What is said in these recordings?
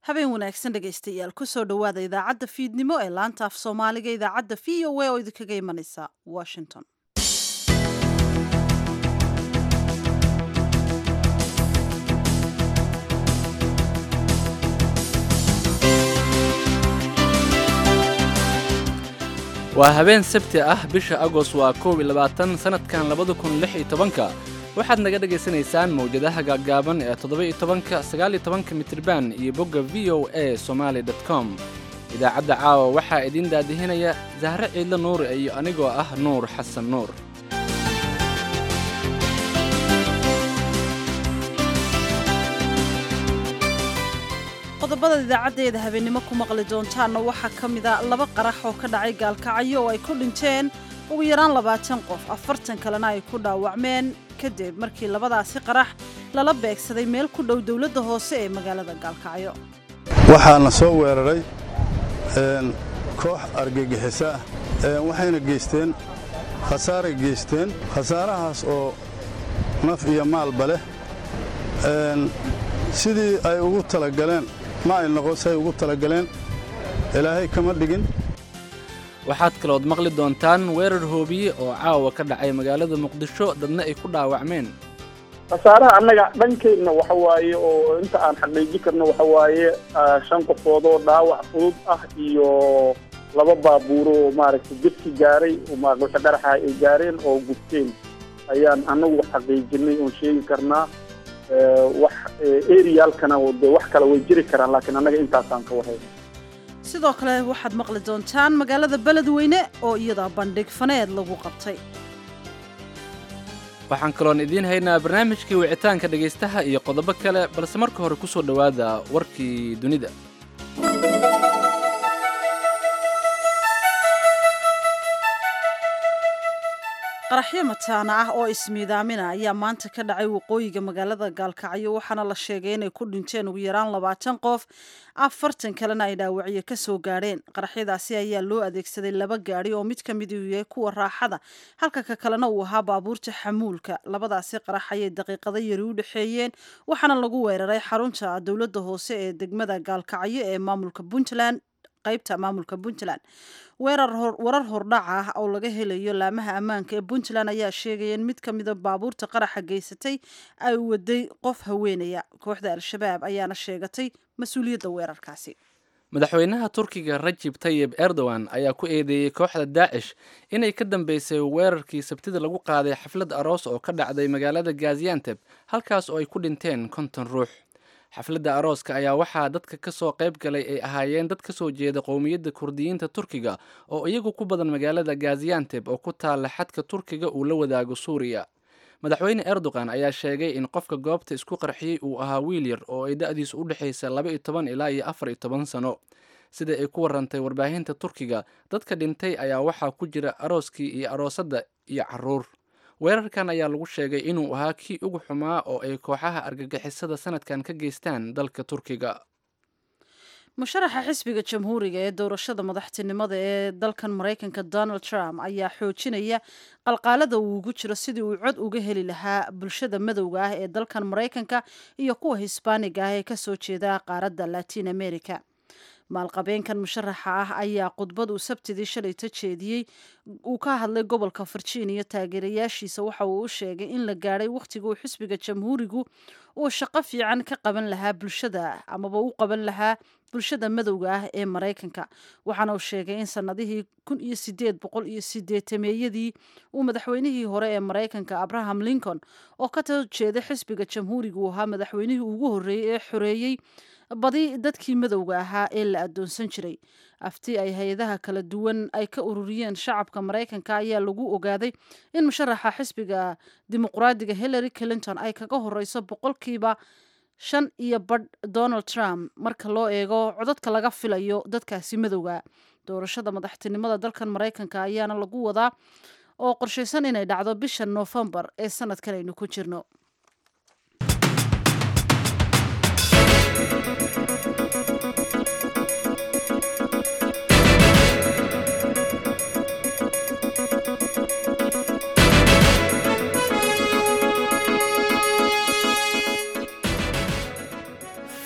habeen wanaagsan dhegaystayaal kusoo dhowaada idaacadda fiidnimo ee laanta af soomaaliga idaacadda v o a oo idinkaga imanaysa washington waa habeen sabti ah bisha agost waa koob iyo labaatan sannadkan labada kun lix iyo tobanka waxaad naga dhagaysanaysaan mawjadaha gaaggaaban ee toddoba-iyo tobanka sagaal-iyo tobanka mitriban iyo bogga v o a somaali dot com idaacadda caawa waxaa idiin daadihinaya sahre ciidlo nuur iyo anigoo ah nuur xasan nuur qodobada idaacaddeeda habeennimo ku maqli doontaanna waxaa ka mida laba qarax oo ka dhacay gaalkacyo oo ay ku dhinteen ugu yaraan labaatan qof afartan kalena ay ku dhaawacmeen kadib markii labadaasi qarax lala beegsaday meel ku dhow dowladda hoose ee magaalada gaalkacyo waxaana soo weeraray koox argagixisa ah waxayna geysteen khasaaray geysteen khasaarahaas oo naf iyo maalba leh sidii ay ugu talagaleen ma ay noqon say ugu talagaleen ilaahay kama dhigin waxaad kalood maqli doontaan weerar hoobiye oo caawa ka dhacay magaalada muqdisho dadna ay ku dhaawacmeen khasaaraha annaga dhankeedna waxa waaye oo inta aan xaqiiji karno waxa waaye shan qofood oo dhaawac fudud ah iyo laba baabuuro oo maaragtay gedki gaaray wixi dharaxa ay gaareen oo gubteen ayaan annagu xaqiijinay oon sheegi karnaa wax eriyaalkana de wax kale way jiri karaan laakiin annaga intaasaan ka warhay sidoo kale waxaad maqli doontaan magaalada beledweyne oo iyada bandhig faneed lagu qabtay waxaan kaloon idiin haynaa barnaamijkii wicitaanka dhegaystaha iyo qodobo kale balse marka hore ku soo dhowaada warkii dunida qaraxyo mataana ah oo ismiidaamina ayaa maanta ka dhacay waqooyiga magaalada gaalkacyo waxaana la sheegay inay ku dhinteen ugu yaraan labaatan qof afartan kalena ay dhaawacyo ka soo gaadheen qaraxyadaasi ayaa loo adeegsaday laba gaadhi oo mid ka mid uu yahay kuwa raaxada halka ka kalena uu ahaa baabuurta xamuulka labadaasi qarax ayay daqiiqado yari u dhexeeyeen waxaana lagu weeraray xarunta dowladda hoose ee degmada gaalkacyo ee maamulka puntland qaybta maamulka puntland warar hordhac ah oo laga helayo laamaha ammaanka ee puntland ayaa sheegaya in mid ka mida baabuurta qaraxa geysatay ay waday qof haweenaya kooxda al-shabaab ayaana sheegatay mas-uuliyadda weerarkaasi madaxweynaha turkiga rajib tayib erdogan ayaa ku eedeeyey kooxda daacish inay ka dambeysay weerarkii sabtida lagu qaaday xaflad aroos oo ka dhacday magaalada gazianteb halkaas oo ay ku dhinteen konton ruux xafladda arooska ayaa waxaa dadka ka soo qayb galay ay ahaayeen dad ka soo jeeda qowmiyadda kurdiyiinta turkiga oo iyagu ku badan magaalada gazianteb oo ku taalla xadka turkiga uu la wadaago suuriya madaxweyne erdogan ayaa sheegay in qofka goobta isku qarxiyey uu ahaa wiil yar oo ay da-diisu u dhexaysa laba iyo toban ilaa iyo afar iyo toban sano sida ay ku warantay warbaahinta turkiga dadka dhintay ayaa waxaa ku jira arooskii iyo aroosadda iyo caruur weerarkan ayaa lagu sheegay inuu ahaa kii ugu xumaa oo ay kooxaha argagixisada sanadkan ka geystaan dalka turkiga musharaxa xisbiga jamhuuriga ee doorashada madaxtinimada ee dalkan maraykanka donald trump ayaa xoojinaya qalqaalada uu ugu jiro sidii uu cod uga heli lahaa bulshada madowga ah ee dalkan maraykanka iyo kuwa hisbaaniga ah ee kasoo jeeda qaaradda latin america maalqabeenkan musharaxa ah ayaa khudbad uu sabtidii shalayta jeediyey uu ka hadlay gobolka virginia taageerayaashiisa waxa uu u sheegay in la gaadhay wakhtiga uu xisbiga jamhuurigu uu shaqo fiican ka qaban lahaa bulshada amaba u qaban lahaa bulshada madowga ah ee maraykanka waxaana uu sheegay in sanadihii kun iyo sideed boqol iyo sideetameeyadii uu madaxweynihii hore ee maraykanka abraham lincoln oo ka soo jeeda xisbiga jamhuuriga uu ahaa madaxweynihii ugu horreeyey ee xoreeyey badi dadkii madowga ahaa ee la adoonsan jiray afti ay hay-adaha kala duwan ay ka ururiyeen shacabka maraykanka ayaa lagu ogaaday in musharaxa xisbiga dimuqraadiga hillary clinton ay kaga horeyso boqolkiiba shan iyo badh donald trump marka loo eego codadka laga filayo dadkaasi madowga doorashada madaxtinimada dalkan maraykanka ayaana lagu wadaa oo qorshaysan inay dhacdo bisha noofembar ee sanadkan aynu ku jirno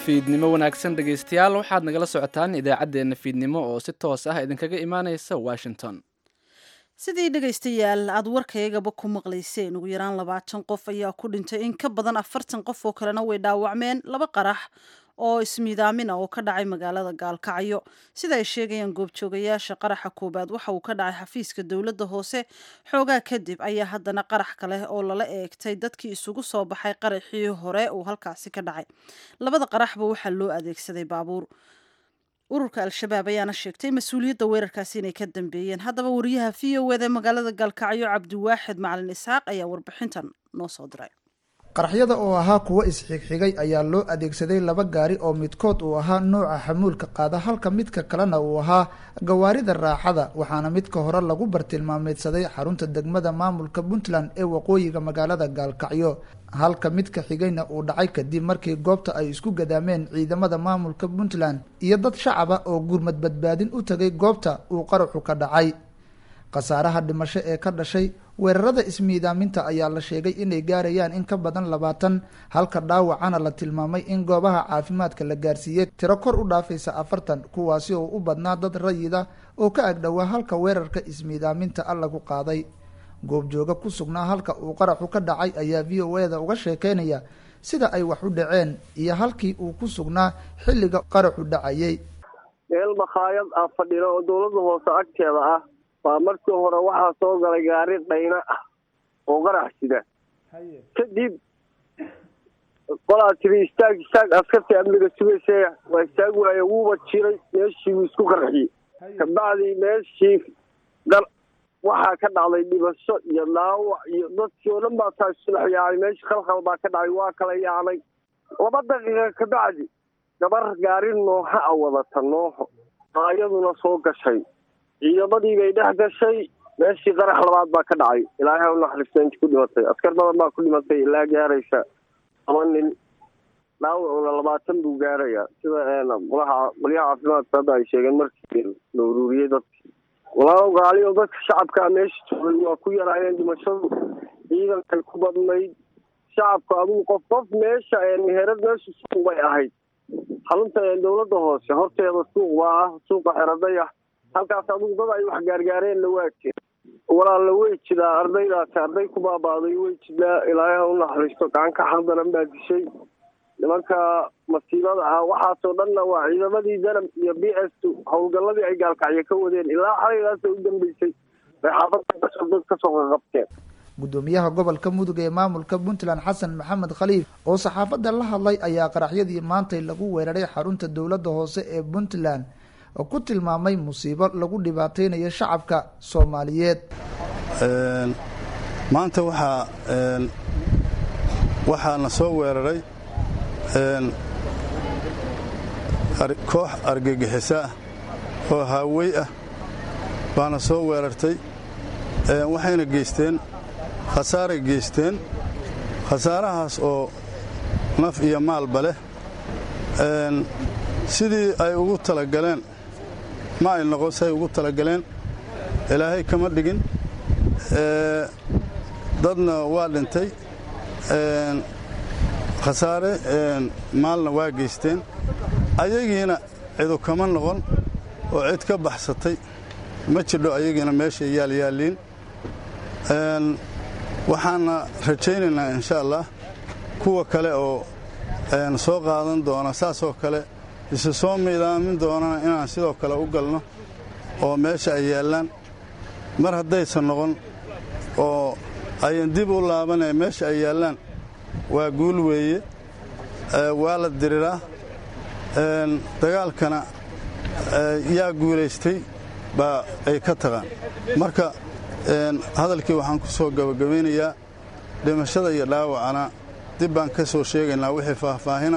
fiidnimo wanaagsan dhegaystayaal waxaad nagala socotaan idaacaddeenna fiidnimo oo si toos ah idinkaga imaanaysa washington sidii dhegaystayaal aada warkaygaba ku maqlayseen ugu yaraan labaatan qof ayaa ku dhintay in ka badan afartan qof oo kalena way dhaawacmeen laba qarax oo ismiidaamin ah oo ka dhacay magaalada gaalkacyo sida ay sheegayaan goobjoogayaasha qaraxa koowaad waxa uu ka dhacay xafiiska dowladda hoose xoogaa kadib ayaa haddana qarax kale oo lala eegtay dadkii isugu soo baxay qaraxii hore uu halkaasi ka dhacay labada qaraxba waxaa loo adeegsaday baabuur ururka al-shabaab ayaana sheegtay mas-uuliyadda weerarkaasi inay ka dambeeyeen haddaba wariyaha v o eda magaalada gaalkacyo cabdiwaaxid macalin isxaaq ayaa warbixintan noo soo diray qaraxyada oo ahaa kuwo isxigxigay ayaa loo adeegsaday laba gaari oo midkood uu ahaa nooca xamuulka qaada halka midka kalena uu ahaa gawaarida raaxada waxaana midka hore lagu bartilmaameedsaday xarunta degmada maamulka puntland ee waqooyiga magaalada gaalkacyo halka midka xigayna uu dhacay kadib markii goobta ay isku gadaameen ciidamada maamulka puntland iyo dad shacaba oo gurmad badbaadin u tagay goobta uu qaraxu ka dhacay khasaaraha dhimasho ee ka dhashay weerarada ismiidaaminta ayaa la sheegay inay gaarayaan in ka badan labaatan halka dhaawacana la tilmaamay in goobaha caafimaadka la gaarsiiyey tiro kor u dhaafaysa afartan kuwaasi oo u badnaa dad rayida oo ka agdhowaa halka weerarka ismiidaaminta a lagu qaaday goobjooga ku sugnaa halka uu qaraxu ka dhacay ayaa v o e da uga sheekeynaya sida ay wax u dhaceen iyo halkii uu ku sugnaa xilliga qaraxu dhacayay meel makhaayad ah fadhina oo dowladda hoose agteeda ah waa markii hore waxaa soo galay gaari dhayna ah oo qarax sida kadib qolaa tiri istaag istaag askartii amniga sugaysa waa istaag waaye wuuba jiray meeshii wuu isku qarxiyey kabacdii meeshii gar waxaa ka dhacday dhibasho iyo dhaawac iyo dadkii oo dhan baa taa isudhex yaacay meeshii khalkhal baa ka dhacay waa kala yaacnay laba daqiiqa kabacdi gabar gaari nooha a wadata nooho aa iyaduna soo gashay ciidamadii bay dhex gashay meeshii qarax labaad baa ka dhacay ilaahay u naxariista intii ku dhimatay askar badan baa ku dhimatay ilaa gaaraysa laba nin dhaawacuna labaatan buu gaarayaa sida qolaha qolyaha caafimaadka hadda ay sheegeen markii la uruuriyey dadki walaalow gaaliyo dadka shacabkaa meesha joogay waa ku yaraayeen dhimashadu ciidankay ku badnayd shacabka adugu qof qof meesha meherad meesha suuq bay ahayd xarunta dowladda hoose horteeda suuq baa ah suuqa xeradaya halkaas adugu dad ay wax gaargaareenna waa jira walaalla way jidaa ardaydaasi arday ku baabaaday way jidaa ilaahay ha u naxariisto gacanka xaldaran baa dishay nimanka masiibada ah waxaasoo dhanna waa ciidamadii danab iyo b s howlgalladii ay gaalkacyo ka wadeen ilaa xalaygaasa u dambeysay bay xaafadda gasho dad kasoo qaqabteen gudoomiyaha gobolka mudug ee maamulka puntland xasan maxamed khaliif oo saxaafadda la hadlay ayaa qaraxyadii maantay lagu weeraray xarunta dowladda hoose ee puntland oo ku tilmaamay musiibo lagu dhibaateynayo shacabka soomaaliyeed maanta waxaa waxaana soo weeraray koox argagixisa ah oo haawey ah baana soo weerartay waxayna geysteen khasaaray geysteen khasaarahaas oo naf iyo maalba leh sidii ay ugu talagaleen ma ay noqon say ugu talagaleen ilaahay kama dhigin dadna waa dhintay khasaare maalna waa geysteen ayagiina cidu kama noqon oo cid ka baxsatay ma jidho ayagiina meeshay yaalyaalliin waxaana rajaynaynaa insha allah kuwa kale oo soo qaadan doona saasoo kale isu soo miidaamin doonana inaan sidoo kale u galno oo meesha ay yaallaan mar haddaysan noqon oo ayan dib u laabanay meesha ay yaallaan waa guul weeye waa la diriraa dagaalkana yaa guulaystay baa ay ka taqaan marka hadalkii waxaan ku soo gabagabaynayaa dhimashada iyo dhaawacana dib baan ka soo sheegaynaa wixii faahfaahina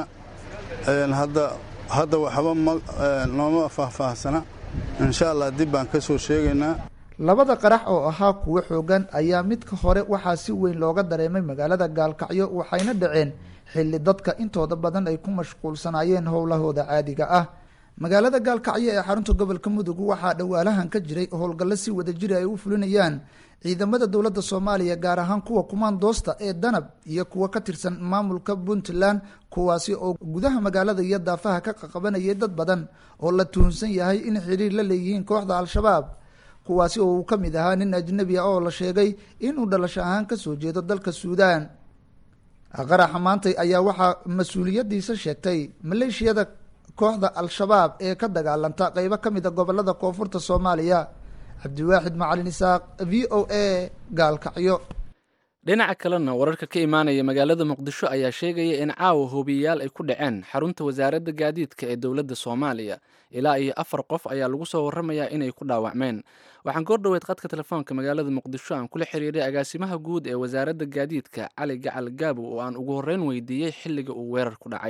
hadda waxba nooma faahfaahsana insha allah dib baan ka soo sheegaynaa labada qarax oo ahaa kuwo xoogan ayaa midka hore waxaa si weyn looga dareemay magaalada gaalkacyo waxayna dhaceen xilli dadka intooda badan ay ku mashquulsanaayeen howlahooda caadiga ah magaalada gaalkacyo ee xarunta gobolka mudug waxaa dhowaalahan ka jiray howlgallo si wadajiri ay u fulinayaan ciidamada dowladda soomaaliya gaar ahaan kuwa kumaandoosta ee danab iyo kuwa ka tirsan maamulka puntland kuwaasi oo gudaha magaalada iyo daafaha ka qaqabanayay dad badan oo la tuhunsan yahay in xiriir la leeyihiin kooxda al-shabaab kuwaasi oo uu ka mid ahaa nin ajnabi ah oo la sheegay inuu dhalasho ahaan kasoo jeedo dalka suudaan qaraxa maantay ayaa waxaa mas-uuliyadiisa sheegtay maleeshiyada kooxda al-shabaab ee ka dagaalanta qeybo ka mid a gobolada koonfurta soomaaliya cabdiwaaxid macalin isaaq v o a gaalkacyo dhinaca kalena wararka ka imaanaya magaalada muqdisho ayaa sheegaya in caawa hoobiyayaal ay ku dhaceen xarunta wasaaradda gaadiidka ee dowladda soomaaliya ilaa iyo afar qof ayaa lagu soo waramayaa inay ku dhaawacmeen waxaan goor dhoweyd qadka telefoonka magaalada muqdisho aan kula xiriiray agaasimaha guud ee wasaaradda gaadiidka cali gacal gaabo oo aan ugu horreyn weydiiyey xilliga uu weerar ku dhacay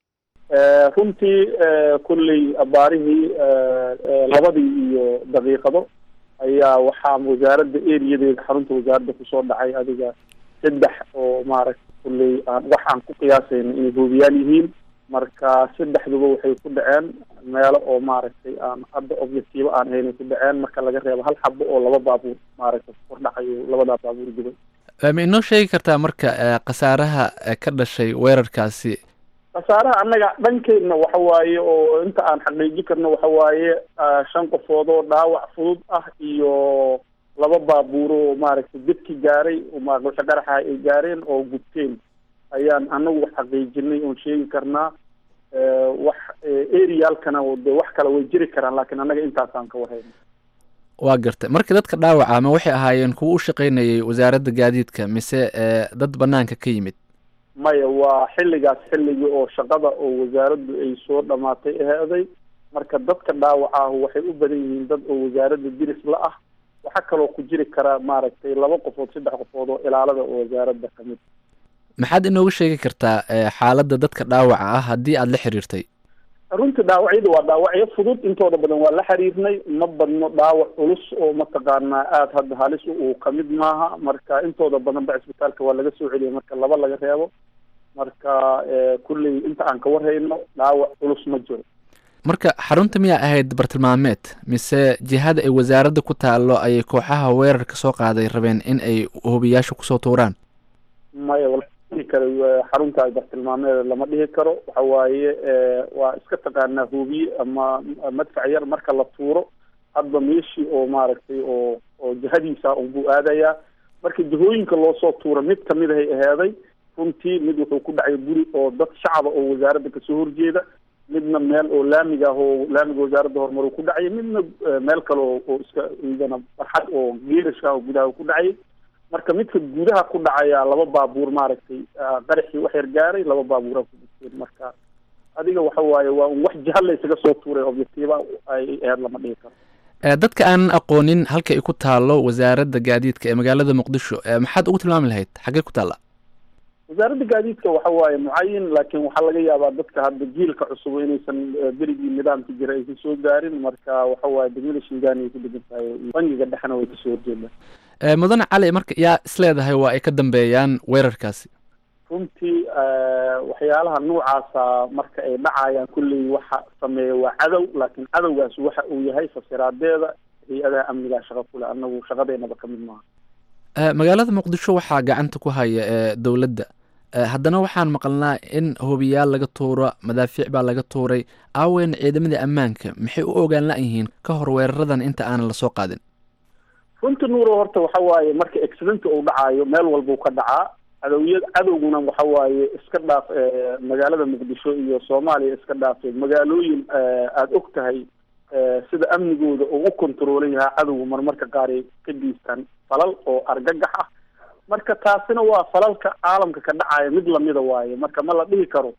runtii kulley abaarihii labadii iyo daqiiqado ayaa waxaa wasaaradda eriyadeeda xarunta wasaaradda kusoo dhacay adiga saddex oo maaragta kulley aan wax aan ku qiyaasayno inay hoobiyaal yihiin marka saddexduba waxay ku dhaceen meelo oo maaragtay aan hadda objectivo aan ahaynay ku dhaceen marka laga reebo hal xabo oo laba baabuur maaragtay kor dhacayo labadaa baabuur dibay ma inoo sheegi kartaa marka khasaaraha ka dhashay weerarkaasi khasaaraha annaga dhankeedna waxa waaye oo inta aan xaqiiji karno waxa waaye shan qofood oo dhaawac fudud ah iyo laba baabuur oo maaragtay dadki gaaray maaqusho qaraxa ay gaareen oo gubteen ayaan anagu xaqiijinay oon sheegi karnaa wax arealkana de wax kale way jiri karaan laakiin annaga intaasaan ka warhayna waa gartay marka dadka dhaawaca ma waxay ahaayeen kuwa u shaqaynayay wasaaradda gaadiidka mise dad banaanka ka yimid maya waa xilligaas xilligii oo shaqada oo wasaaraddu ay soo dhamaatay aheeday marka dadka dhaawaca ah waxay u badan yihiin dad oo wasaaradda diris la ah waxaa kaloo ku jiri kara maaragtay laba qofood saddex qofood oo ilaalada oo wasaaradda kamid maxaad inooga sheegi kartaa xaaladda dadka dhaawaca ah haddii aada la xiriirtay runtii dhaawacyada waa dhaawacyo fudud intooda badan waa la xiriirnay ma badno dhaawac culus oo mataqaanaa aada hadda halis uu kamid maaha marka intooda badan ba cisbitaalka waa laga soo celiyay marka laba laga reebo marka kulley inta aan ka warhayno dhaawac culus ma jiro marka xarunta miyaa ahayd bartilmaameed mise jihada ay wasaaradda ku taallo ayay kooxaha weerarka soo qaaday rabeen in ay hubiyaasha kusoo tuuraan maya karo xarunta bartilmaameeda lama dhihi karo waxa waaye waa iska taqaanaa hubiye ama madfac yar marka la tuuro hadba meeshii oo maaragtay oo oo jihadiisa unbuu aadayaa marka jihooyinka loosoo tuuro mid kamid ahay aheeday runtii mid wuxuu ku dhacay guri oo dad shacaba oo wasaaradda kasoo horjeeda midna meel oo laamiga ah oo laamiga wasaaradda horumaru ku dhacay midna meel kale oo oo iska idana barxad oo geerashka oo gudaha ku dhacay marka midka gudaha ku dhacaya laba baabuur maaragtay qaraxii wax yar gaaray laba baabuura ku dhigteen marka adiga waxa waaye waa un wax jihal la isaga soo tuuray objectiva ay aheyd lama dhihi karo dadka aanan aqoonin halka ay ku taalo wasaaradda gaadiidka ee magaalada muqdisho maxaad ugu tilmaami lahayd xaggee ku taalla wasaaradda gaadiidka waxa waaye mucayin laakiin waxaa laga yaabaa dadka hadda jiilka cusub inaysan berigii nidaamka jira aysan soo gaarin marka waxa waaye degmada shingaani ay ku degan tahay bangiga dhexna way kasoo horjeedaan mudane cali marka yaa isleedahay waa ay ka dambeeyaan weerarkaasi runtii waxyaalaha noocaasa marka ay dhacayaan kulley waxa sameeya waa cadow laakiin cadowgaas waxa uu yahay fasiraadeeda hay-adaha amnigaa shaqo kule anagu shaqadeynaba kamid maaha magaalada muqdisho waxaa gacanta ku haya dowladda haddana waxaan maqalnaa in hobiyaal laga tuuro madaafiic baa laga tuuray aaweyn ciidamadii ammaanka maxay u ogaan la-yihiin ka hor weeraradan inta aanan lasoo qaadin runtii nuuro horta waxa waaye marka accidenta uu dhacaayo meel walbuu ka dhacaa cadowya cadowguna waxa waaye iska dhaaf magaalada muqdisho iyo soomaaliya iska dhaafay magaalooyin aada og tahay sida amnigooda oo u kontroolan yahaa cadowga marmarka qaar ay ka geystaan falal oo argagax ah marka taasina waa falalka caalamka ka dhacaya mid lamida waaye marka ma la dhihi karo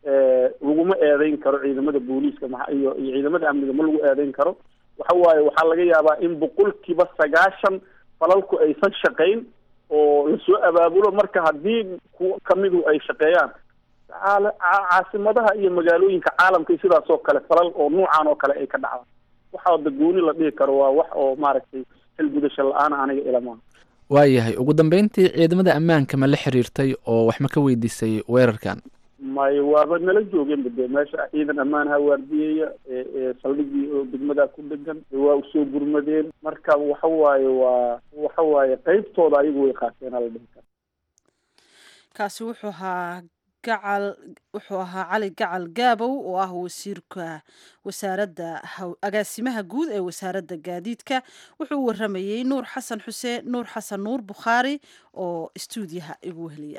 laguma eedeyn karo ciidamada booliiska ma iyo iyo ciidamada amniga ma lagu eedeyn karo waxa waaye waxaa laga yaabaa in boqolkiiba sagaashan falalku aysan shaqayn oo lasoo abaabulo marka haddii kuwa kamidu ay shaqeeyaan caasimadaha iyo magaalooyinka caalamka sidaas oo kale falal oo nuucan oo kale ay ka dhacdaan waxaa dagooni la dhihi karo waa wax oo maaragtay xilgudasho la-aan aniga ilamaa waayahay ugu dambeyntii ciidamada ammaanka ma la xiriirtay oo wax ma ka weydiisay weerarkan mayo waaba nala joogeenba dee meesha ciidan ammaanaha waardiyeya saldhigii oo degmadaa ku dhegan waa usoo gurmadeen marka waxa waaye waa waxa waaye qeybtooda ayagu way qaateen ala dhihi kara kaasi wuxuu ahaa gacal wuxuu ahaa cali gacal gaabow oo ah wasiirka wasaaradda agaasimaha guud ee wasaaradda gaadiidka wuxuu u waramayey nuur xasan xuseen nuur xasan nuur bukhaari oo istuudiyaha igu weheliya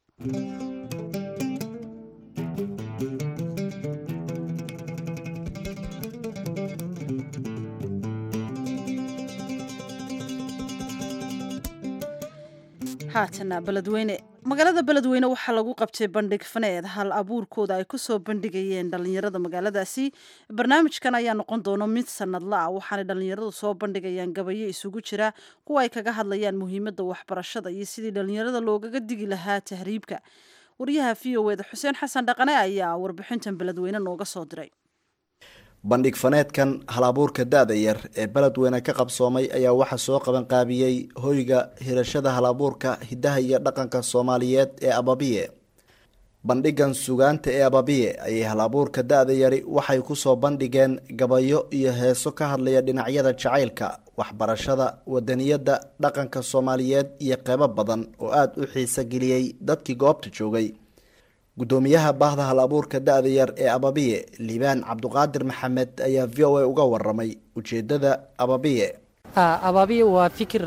haatana beledweyne magaalada beledweyne waxaa lagu qabtay bandhig faneed hal abuurkooda ay kusoo bandhigayeen dhalinyarada magaaladaasi barnaamijkan ayaa noqon doono mid sanadla ah waxaanay dhalinyaradu soo bandhigayaan gabayo isugu jira kuwa ay kaga hadlayaan muhiimada waxbarashada iyo sidii dhalinyarada loogaga digi lahaa tahriibka wariyaha v o eda xuseen xasan dhaqane ayaa warbixintan beledweyne nooga soo diray bandhig faneedkan halabuurka da-da yar ee beledweyne ka qabsoomay ayaa waxaa soo qabanqaabiyey hoyga hirashada halabuurka hidaha iyo dhaqanka soomaaliyeed ee ababiye bandhigan sugaanta ee ababiye ayay halabuurka da-da yari waxay kusoo bandhigeen gabayo iyo heeso ka hadlaya dhinacyada jacaylka waxbarashada wadaniyadda dhaqanka soomaaliyeed iyo qeybo badan oo aada u xiiso geliyey dadkii goobta joogay gudoomiyaha baahda hal abuurka da-da yar ee ababiye liibaan cabduqaadir maxamed ayaa v o a uga waramay ujeedada ababiye abaabiya waa fikir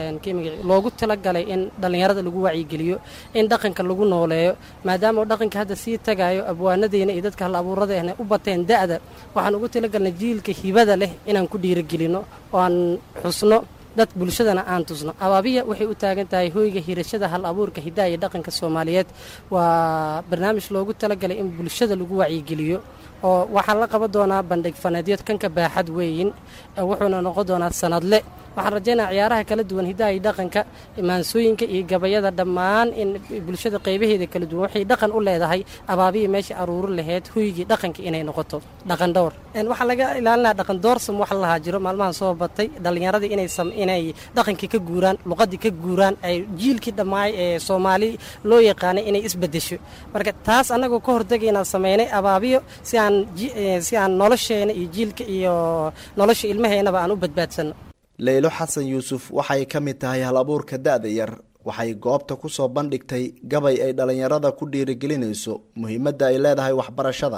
loogu talagalay in dhallinyarada lagu wacyigeliyo in dhaqanka lagu nooleeyo maadaama uu dhaqanka hadda sii tagayo abwaanadeena iyo dadka hal abuuradeena u bateen da-da waxaan ugu talagalnay jiilka hibada leh inaan ku dhiirigelino oo aan xusno dad bulshadana aan tusno abaabiya waxay u taagan tahay hoyga hirashada hal abuurka hidaha iyo dhaqanka soomaaliyeed waa barnaamij loogu talagalay in bulshada lagu wacyigeliyo oo waxaa la qaban doonaa bandhig faneedyo kanka baaxad weeyin wuxuuna noqon doonaa sanadle waxaan rajaynaa ciyaaraha kala duwan hidaha iyo dhaqanka maansooyinka iyo gabayada dhammaan in bulshada qaybaheeda kala duwan waxay dhaqan u leedahay abaabiya meesha aruuri laheyd hoygii dhaqanka inay noqoto dhaqan dhowr waxaa laga ilaalinaa dhaqan doorsam wax lahaa jiro maalmahan soo batay dhallinyaradii inay dhaqankii ka guuraan luqadii ka guuraan ay jiilkii dhammaay ee soomaali loo yaqaanay inay isbedesho marka taas annagoo ka hortegaynaan samaynay abaabiyo si aan si aan nolosheena iyo jiilka iyo nolosha ilmaheennaba aan u badbaadsanno leylo xasan yuusuf waxay ka mid tahay hal abuurka da-da yar waxay goobta kusoo bandhigtay gabay ay dhallinyarada ku dhiirigelinayso muhiimadda ay leedahay waxbarashada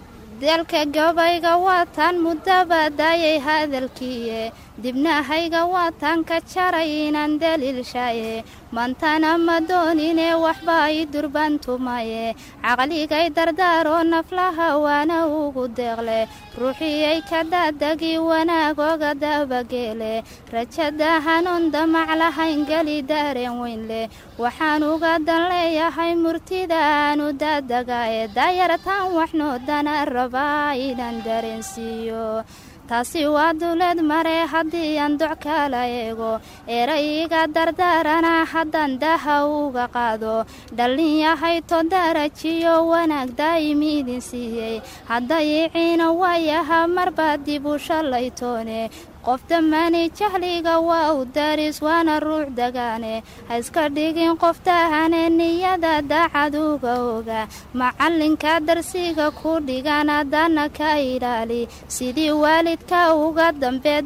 dalka gabayga waataan muddaba daayay hadalkiiye dibnahayga waataan ka jaray inaan daliilshaye mantana ma doonine waxba i durbantumaye caqligay dardaaroo naflaha waana ugu deeqle ruuxiyay ka daadagi wanaagooga dabageele rajada hanuun damac lahayn geli daareen weyn leh waxaan uga dan leeyahay murtida aanu daadagae daayartaan waxnoodana rabaa inaan dareensiiyo taasi waa dawlad mare haddii aan doc kala eego erayga dardaarana haddaan daha uga qaado dhallin yahay to darajiyo wanaag daa'imi idin siiyey haddayiciina waayaha marba dib u shallaytoone qof dhammaani jahliga waa u daris waana ruux dagaane ha iska dhigin qof tahane niyada daacaduga oga macalinka darsiga ku dhigan haddana ka ilaali sidii waalidka uga dambee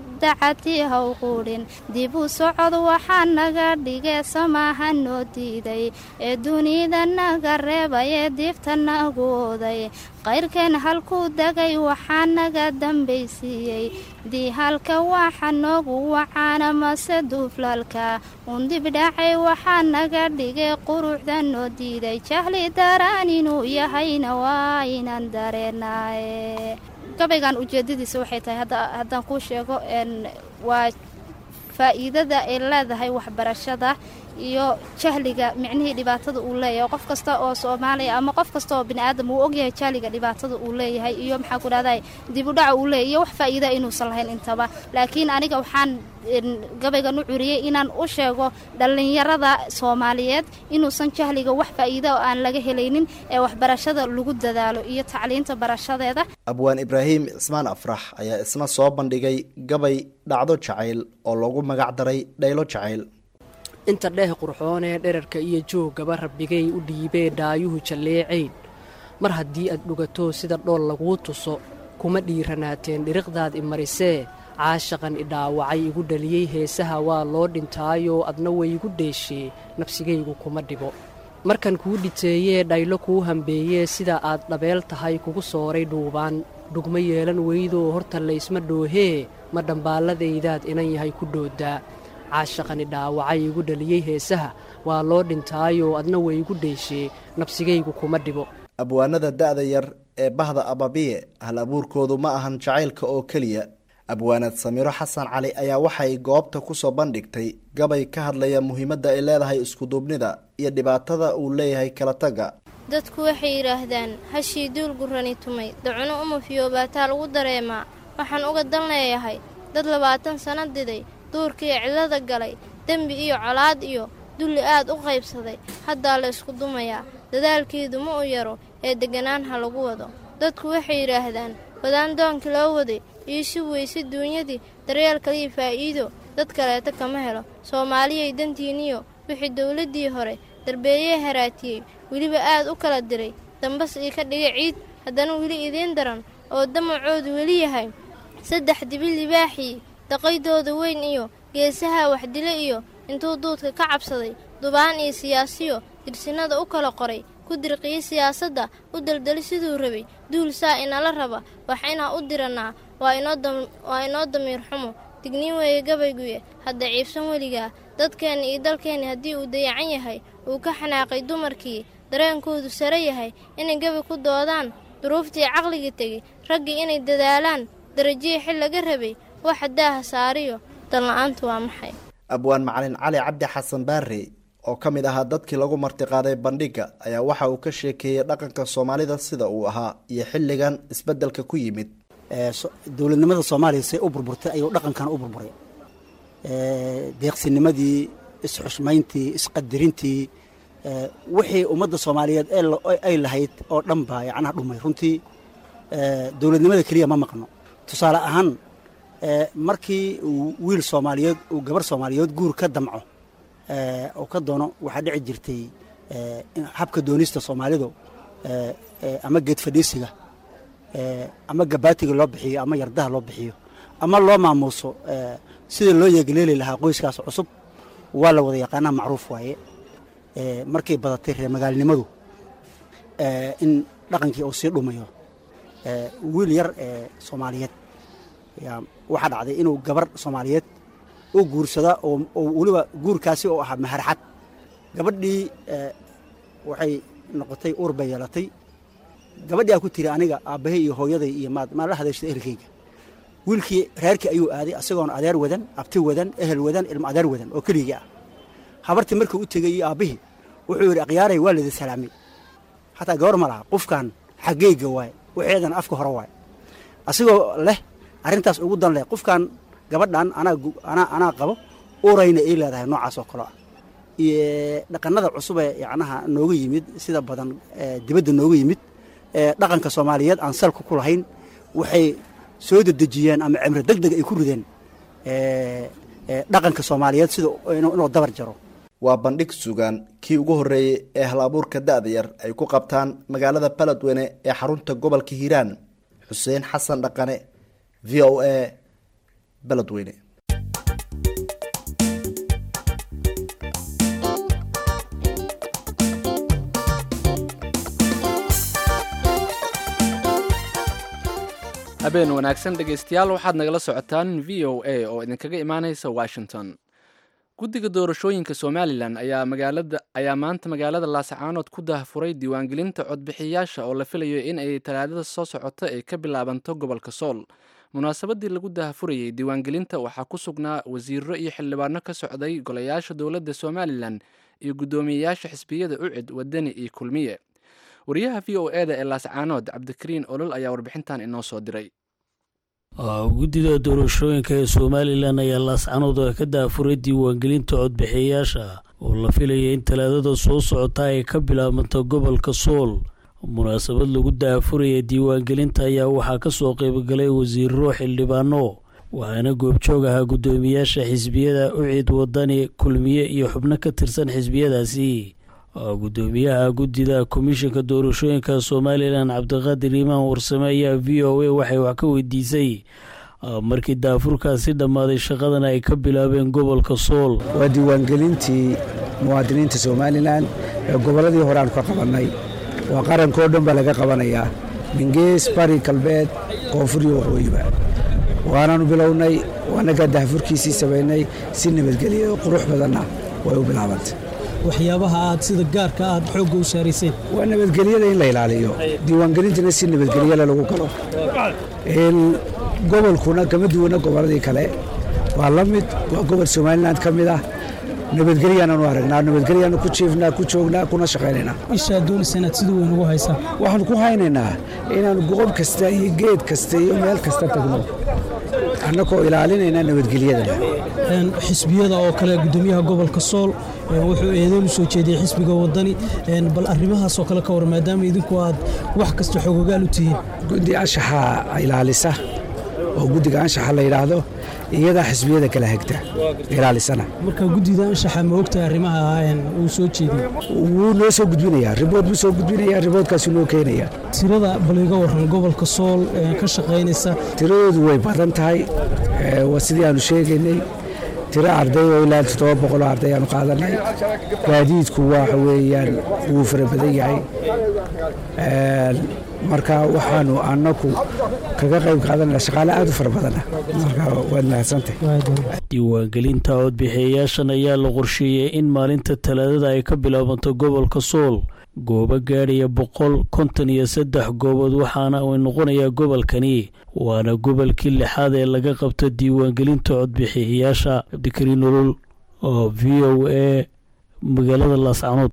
dacati ha u quudhin dib u socod waxaa naga dhigee samaaha noo diiday ee dunida naga reebay ee diifta nagu oday qayrkeen halkuu degay waxaa naga dambaysiiyey diihalka waxa noogu wacaana mase duuflaalka undibdhacay waxaa naga dhigay quruxda noo diiday jahli daraan inuu yahayna waa inaan dareenaaye gabaygan ujeedadiisa waxay tahay haddaan kuu sheego waa faa'iidada ay leedahay waxbarashada iyo jahliga micnihii dhibaatada uu leeyahay qof kasta oo soomaaliya ama qof kasta oo bini aadam uu ogyahay jahliga dhibaatada uu leeyahay iyo maxaa ku dhahday dib u dhaca uu leeyahy iyo wax faa'iida inuusan lahayn intaba laakiin aniga waxaan gabaygan u curiyey inaan u sheego dhallinyarada soomaaliyeed inuusan jahliga wax faa'iida oo aan laga helaynin ee waxbarashada lagu dadaalo iyo tacliinta barashadeeda abwaan ibraahim cismaan afrax ayaa isna soo bandhigay gabay dhacdo jacayl oo loogu magac daray dhaylo jacayl inta dheeh qurxoonee dherarka iyo jooggaba rabbigay u dhiibee dhaayuhu jalleecayn mar haddii aad dhugato sida dhool laguu tuso kuma dhiiranaateen dhiriqdaad i marisee caashaqan i dhaawacay igu dhaliyey heesaha waa loo dhintaayoo adna way igu dheeshee nafsigaygu kuma dhibo markan kuu dhiteeyee dhaylo kuu hambeeyee sida aad dhabeel tahay kugu sooray dhuubaan dhugma yeelan weydoo horta laysma dhoohee ma dhambaalladaydaad inan yahay ku dhooddaa caashaqani dhaawacay igu dhaliyey heesaha waa loo dhintaayoo adna way igu dheeshee nabsigaygu kuma dhibo abwaanada da'da yar ee bahda ababiye hal abuurkoodu ma ahan jacaylka oo keliya abwaanad samiiro xasan cali ayaa waxay goobta kusoo bandhigtay gabay ka hadlaya muhiimadda ay leedahay iskuduubnida iyo dhibaatada uu leeyahay kala tagga dadku waxay yidhaahdaan hashii duul gurrani tumay dacuno uma fiyoobaataa lagu dareemaa waxaan uga dan leeyahay dad labaatan sanno diday duurkii cillada galay dembi iyo colaad iyo dulli aad u qaybsaday haddaa la ysku dumayaa dadaalkeedu ma u yaro ee degganaan ha lagu wado dadku waxay yidhaahdaan wadaan doonkii loo waday iisu weyse duunyadii daryeel kaliya faa'iido dad kaleeta kama helo soomaaliyay dantiinniyo wixii dawladdii hore darbeeyee haraatiyey weliba aad u kala diray dambas ii ka dhiga ciid haddana weli idiin daran oo damacoodu weli yahay saddex dibi libaaxii daqaydooda weyn iyo geesaha waxdile iyo intuu duudka ka cabsaday dubaan iyo siyaasiyo dirsinnada u kala qoray ku dirqiye siyaasadda u daldali siduu rabay duul saa inala raba wax inaa u dirannaa waa inoo damiir xumo digniin weeye gabayguye hadda ciibsan weligaa dadkeenna iyo dalkeenna haddii uu dayacan yahay uu ka xanaaqay dumarkii dareenkoodu sare yahay inay gabi ku doodaan duruuftii caqligii tegey raggii inay dadaalaan darajihii xil laga rabay waxa daaha saariyo danla'aantu waa maxay abwaan macalin cali cabdi xasan baare oo ka mid ahaa dadkii lagu martiqaaday bandhigga ayaa waxa uu ka sheekeeyey dhaqanka soomaalida sida uu ahaa iyo xilligan isbeddelka ku yimid dowladnimada soomaaliya say u burburtay ayuu dhaqankana u burburay deeqsinimadii isxushmayntii isqadirintii wixii ummadda soomaaliyeed ay lahayd oo dhan baa yacnaha dhumay runtii dowladnimada keliya ma maqno tusaale ahaan markii uu wiil soomaaliyeed uu gabar soomaaliyeed guur ka damco oo ka doono waxaa dhici jirtay habka doonista soomaalidu ama geed fadhiisiga ama gabaatiga loo bixiyo ama yardaha loo bixiyo ama loo maamuuso sida loo yeegleeli lahaa qoyskaas cusub waa la wada yaqaanaa macruuf waaye markay badatay reer magaalnimadu in dhaqankii uu sii dhumayo wiil yar ee soomaaliyeed waxaa dhacday inuu gabar soomaaliyeed u guursada oo weliba guurkaasi oo ahaa maharxad gabadhii waxay noqotay uur bay yeelatay gabadhii aa ku tiri aniga aabbahay iyo hooyaday iyo maad maan la hadayshada ehelkayga wiilkii reerkii ayuu aaday isagoon adeer wadan abti wadan ehel wadan ilmo adeer wadan oo keligii ah habartii markuu u tegey iyo aabbihii wuxuu yidhi akhyaaray waa lidi salaamay xataa gabar ma laha qofkan xaggeyga waaye waxeedan afka hore waaye asigoo leh arrintaas ugu dan leh qofkan gabadhan anaa qabo urayna ii leedahay noocaas oo kale ah iyo dhaqanada cusub ee yacnaha nooga yimid sida badan dibadda nooga yimid dhaqanka soomaaliyeed aan salka ku lahayn waxay soo dedejiyeen ama cimro deg deg ay ku rideen dhaqanka soomaaliyeed sida inuu dabar jaro waa bandhig sugaan kii ugu horreeyey ee hal abuurka da'da yar ay ku qabtaan magaalada baledweyne ee xarunta gobolka hiiraan xuseen xasan dhaqane v o a baledweyne habeen wanaagsan dhegaystayaal waxaad nagala socotaan v o a oo idinkaga imaanaysa washington guddiga doorashooyinka somalilan ayaa magaalada ayaa maanta magaalada laascaanood ku daahfuray diiwaangelinta codbixiyayaasha oo la filayo in ay talaadada soo socota ay ka bilaabanto gobolka sool munaasabadii lagu daahfurayey diiwaangelinta waxaa ku sugnaa wasiiro iyo xildhibaano ka socday golayaasha dowladda somalilan iyo guddoomiyeyaasha xisbiyada ucid wadani iyo kulmiye wariyaha v o eda ee laascaanood cabdikariin olol ayaa warbixintan inoo soo diray guddida doorashooyinka ee somalilan ayaa laascanood ka daafuray diiwaangelinta codbixiyayaasha oo la filaya in talaadada soo socota ay ka bilaabanto gobolka sool munaasabad lagu daafuraya diiwaangelinta ayaa waxaa ka soo qaybgalay wasiiro xildhibaano waxaana goobjoog ahaa guddoomiyaasha xisbiyada ucid wadani kulmiye iyo xubno ka tirsan xisbiyadaasi gudoomiyaha guddida komishanka doorashooyinka somalilan cabdiqaadir iimaan warsame ayaa v o a waxay wax ka weydiisay markii daafurkaasi dhammaaday shaqadana ay ka bilaabeen gobolka sool waa diiwaangelintii muwaadiniinta somalilan ee gobolladii hore aanu ka qabannay waa qarankoo dhan baa laga qabanayaa mingees bari galbeed koonfur iyo waqooyiba waanaanu bilownay waanagaa daafurkiisii samaynay si nabadgelya oo qurux badanna way u bilaabantay waxyaabaha aad sida gaarka aad xoogga u saarayseen waa nabadgelyada in la ilaaliyo diiwaangelintana si nabadgelyala lagu galo gobolkuna kama duwana gobolladii kale waa la mid waa gobol somalilan ka mid ah nabadgelyaananu aragnaa nabadgelyaanu ku jiifnaa ku joognaa kuna shaqaynaynaa ishaa doonaysa inaad sida weyn ugu haysaa waxaanu ku haynaynaa inaannu goob kasta iyo geed kasta iyo meel kasta tagno annagoo ilaalinayna nabadgelyadana xisbiyada oo kale gudoomiyaha gobolka sool wuxuu eedeyn u soo jeediyey xisbiga wadani bal arrimahaas oo kale ka war maadaama idinku aad wax kasta xoogogaal u tihiin guddi anshaxa ilaalisa oo guddiga anshaxa la yidhaahdo iyadaa xisbiyada kala hegta ilaalisana marka guddida anshaxa ma ogtahay arrimaha uu soo jeediyey wuu noo soo gudbinayaa ribood buu soo gudbinayaa riboodkaasuu noo keenayaa tirada bal iga warran gobolka sool ka shaqaynaysa tiradoodu way badan tahay waa sidii aanu sheegaynay tiro arday oo ilaa toddoba boqoloo arday aanu qaadanay gaadiidku waxa weeyaan wuu fara badan yahay marka waxaanu annagu kaga qayb qaadanana shaqaale aad u fara badana marka waad mahadsantahay diiwaangelinta codbixiyayaashan ayaa la qorsheeyey in maalinta talaadada ay ka bilaabanto gobolka sool goobo gaadhaya boqol konton iyo saddex goobood waxaana uu noqonayaa gobolkani waana gobolkii lixaad ee laga qabto diiwaangelinta codbixiyayaasha cabdikariin nolol oo v o a magaalada laascanood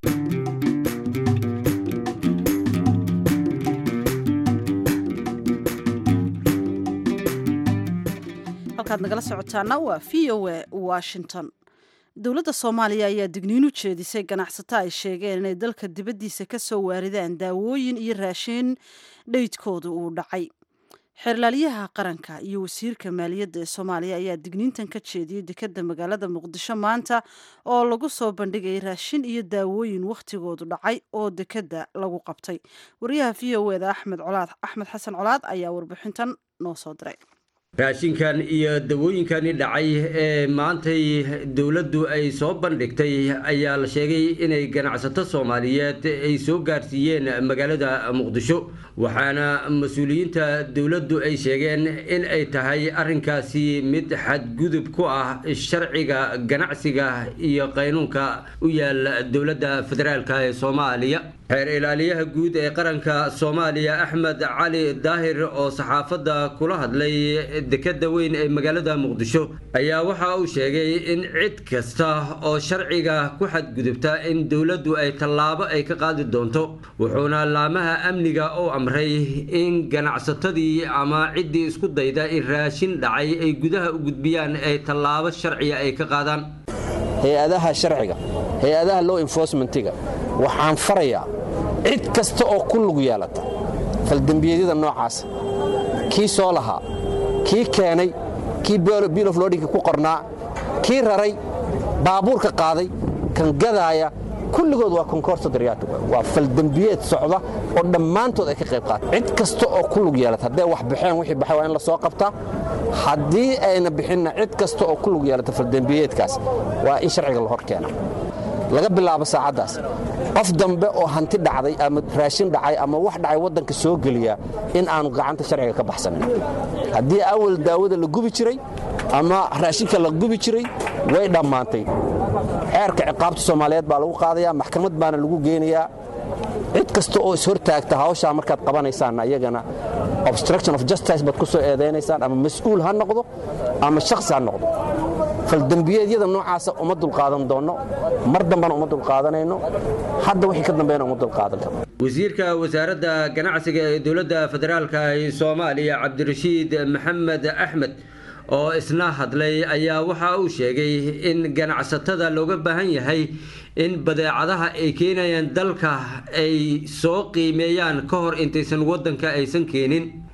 halkaad nagala socotaana waa v o a washington dowladda soomaaliya ayaa digniin u jeedisay ganacsato ay sheegeen inay dalka dibaddiisa ka soo waaridaan daawooyin iyo raashin dheydkooda uu dhacay xeerlaaliyaha qaranka iyo wasiirka maaliyadda ee soomaaliya ayaa digniintan ka jeediyey dekadda magaalada muqdisho maanta oo lagu soo bandhigayay raashin iyo daawooyin wakhtigoodu dhacay oo dekadda lagu qabtay wariyaha v o eda axmed colaad axmed xasan colaad ayaa warbixintan noo soo diray raashinkan iyo dawooyinkani dhacay ee maantay dowladdu ay soo bandhigtay ayaa la sheegay inay ganacsato soomaaliyeed ay soo gaarsiiyeen magaalada muqdisho waxaana mas-uuliyiinta dowladdu ay sheegeen in ay tahay arrinkaasi mid xadgudub ku ah sharciga ganacsiga iyo qaynuunka u yaal dowladda federaalk ee soomaaliya xeer ilaaliyaha guud ee qaranka soomaaliya axmed cali daahir oo saxaafadda kula hadlay dekadda weyn ee magaalada muqdisho ayaa waxa uu sheegay in cid kasta oo sharciga ku xadgudubta in dowladdu ay tallaabo ay ka qaadi doonto wuxuuna laamaha amniga u amray in ganacsatadii ama ciddii isku dayda in raashin dhacay ay gudaha u gudbiyaan ay tallaabo sharciya ay ka qaadaan hay-adaha sharciga hay-adaha law enforcementiga waxaan farayaa cid kasta oo ku lug yeelata faldembiyeedyada noocaasa kii soo lahaa kii keenay kii bill of lodinka ku qornaa kii raray baabuurka qaaday kan gadaaya kulligood waa konkorso daryaatu waa faldembiyeed socda oo dhammaantood ay ka qayb qaata cid kasta oo ku lug yeelata hadday wax baxeen wixii baxay waa in la soo qabtaa haddii ayna bixinna cid kasta oo ku lug yeelata faldembiyeedkaas waa in sharciga la hor keena laga bilaabo saacaddaas qof dambe oo hanti dhacday ama raashin dhacay ama wax dhacay waddanka soo geliya in aanu gacanta sharciga ka baxsanin haddii awal daawada la gubi jiray ama raashinka la gubi jiray way dhammaantay xeerka ciqaabta soomaaliyeed baa lagu qaadayaa maxkamad baana lagu geynayaa cid kasta oo ishortaagta hawshaa markaad qabanaysaan ayagana obstruction of justice baad ku soo eedaynaysaan ama mas-uul ha noqdo ama shakhsi ha noqdo faldembiyeedyada noocaasa uma dulqaadan doonno mar dambana uma dulqaadanayno hadda wixii ka dambeena uma dulqaadan karno wasiirka wasaaradda ganacsiga ee dowladda federaalk ee soomaaliya cabdirashiid maxamed axmed oo isna hadlay ayaa waxa uu sheegay in ganacsatada looga baahan yahay in badeecadaha ay keenayaan dalka ay soo qiimeeyaan ka hor intaysan waddanka aysan keenin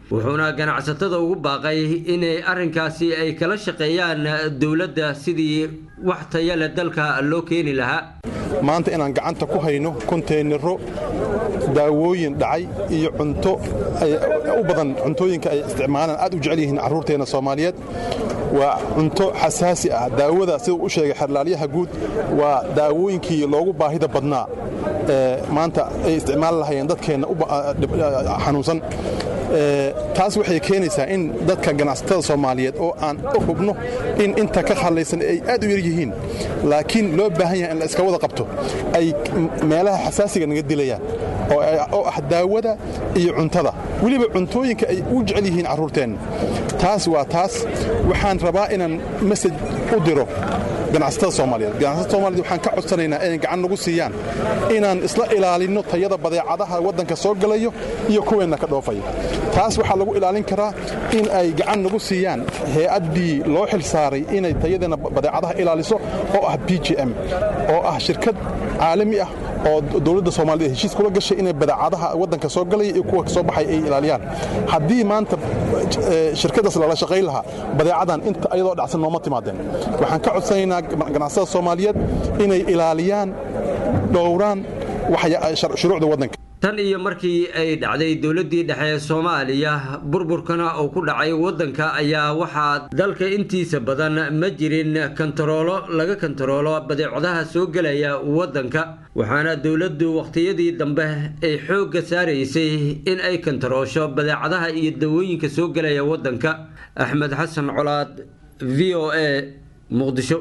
wuxuuna ganacsatada ugu baaqay inay arrinkaasi ay kala shaqeeyaan dowladda sidii wax taya leh dalka loo keeni lahaa maanta inaan gacanta ku hayno konteynaro daawooyin dhacay iyo cunto u badan cuntooyinka ay isticmaalaan aad u jecel yihiin carruurteenna soomaaliyeed waa cunto xasaasi ah daawada siduu u sheegay xerlaalyaha guud waa daawooyinkii loogu baahida badnaa ee maanta ay isticmaali lahayeen dadkeenna xanuunsan taas waxay keenaysaa in dadka ganacsatada soomaaliyeed oo aan hubno in inta ka hadlaysan ay aad u yar yihiin laakiin loo baahan yahay in la iska wada qabto ay meelaha xasaasiga naga dilayaan oo ah daawada iyo cuntada weliba cuntooyinka ay u jecel yihiin carruurteenna taas waa taas waxaan rabaa inaan masaj u diro ganacsatada soomaaliyeed ganacsatada soomaaliyed waxaan ka codsanaynaa inay gacan nagu siiyaan inaan isla ilaalinno tayada badeecadaha waddanka soo galayo iyo kuweenna ka dhoofaya taas waxaa lagu ilaalin karaa in ay gacan nagu siiyaan hay-addii loo xil saaray inay tayadeenna badeecadaha ilaaliso oo ah b j m oo ah shirkad caalami ah oo dowladda soomaaliyed heshiis kula gashay inay badeecadaha waddanka soo galaya iyo kuwa soo baxay ay ilaaliyaan haddii maanta shirkaddaas lala shaqayn lahaa badeecadan inta ayadoo dhacsan nooma timaadeen waxaan ka codsanaynaa ganacsatada soomaaliyeed inay ilaaliyaan dhowraan shuruucda waddanka tan iyo markii ay dhacday dowladdii dhexe ee soomaaliya burburkana uu ku dhacay waddanka ayaa waxaa dalka intiisa badan ma jirin kantaroolo laga kantaroolo badeecadaha soo gelaya waddanka waxaana dowladdu wakhtiyadii dambe ay xoogga saaraysay in ay kantaroosho badeecadaha iyo dawooyinka soo gelaya waddanka axmed xasan colaad v o a muqdisho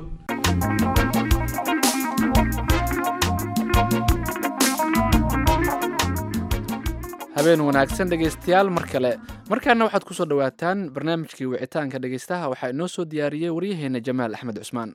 habeen wanaagsan dhegaystayaal mar kale markaana waxaad ku soo dhowaataan barnaamijkii wicitaanka dhegaystaha waxaa inoo soo diyaariyey waryaheena jamaal axmed cusmaan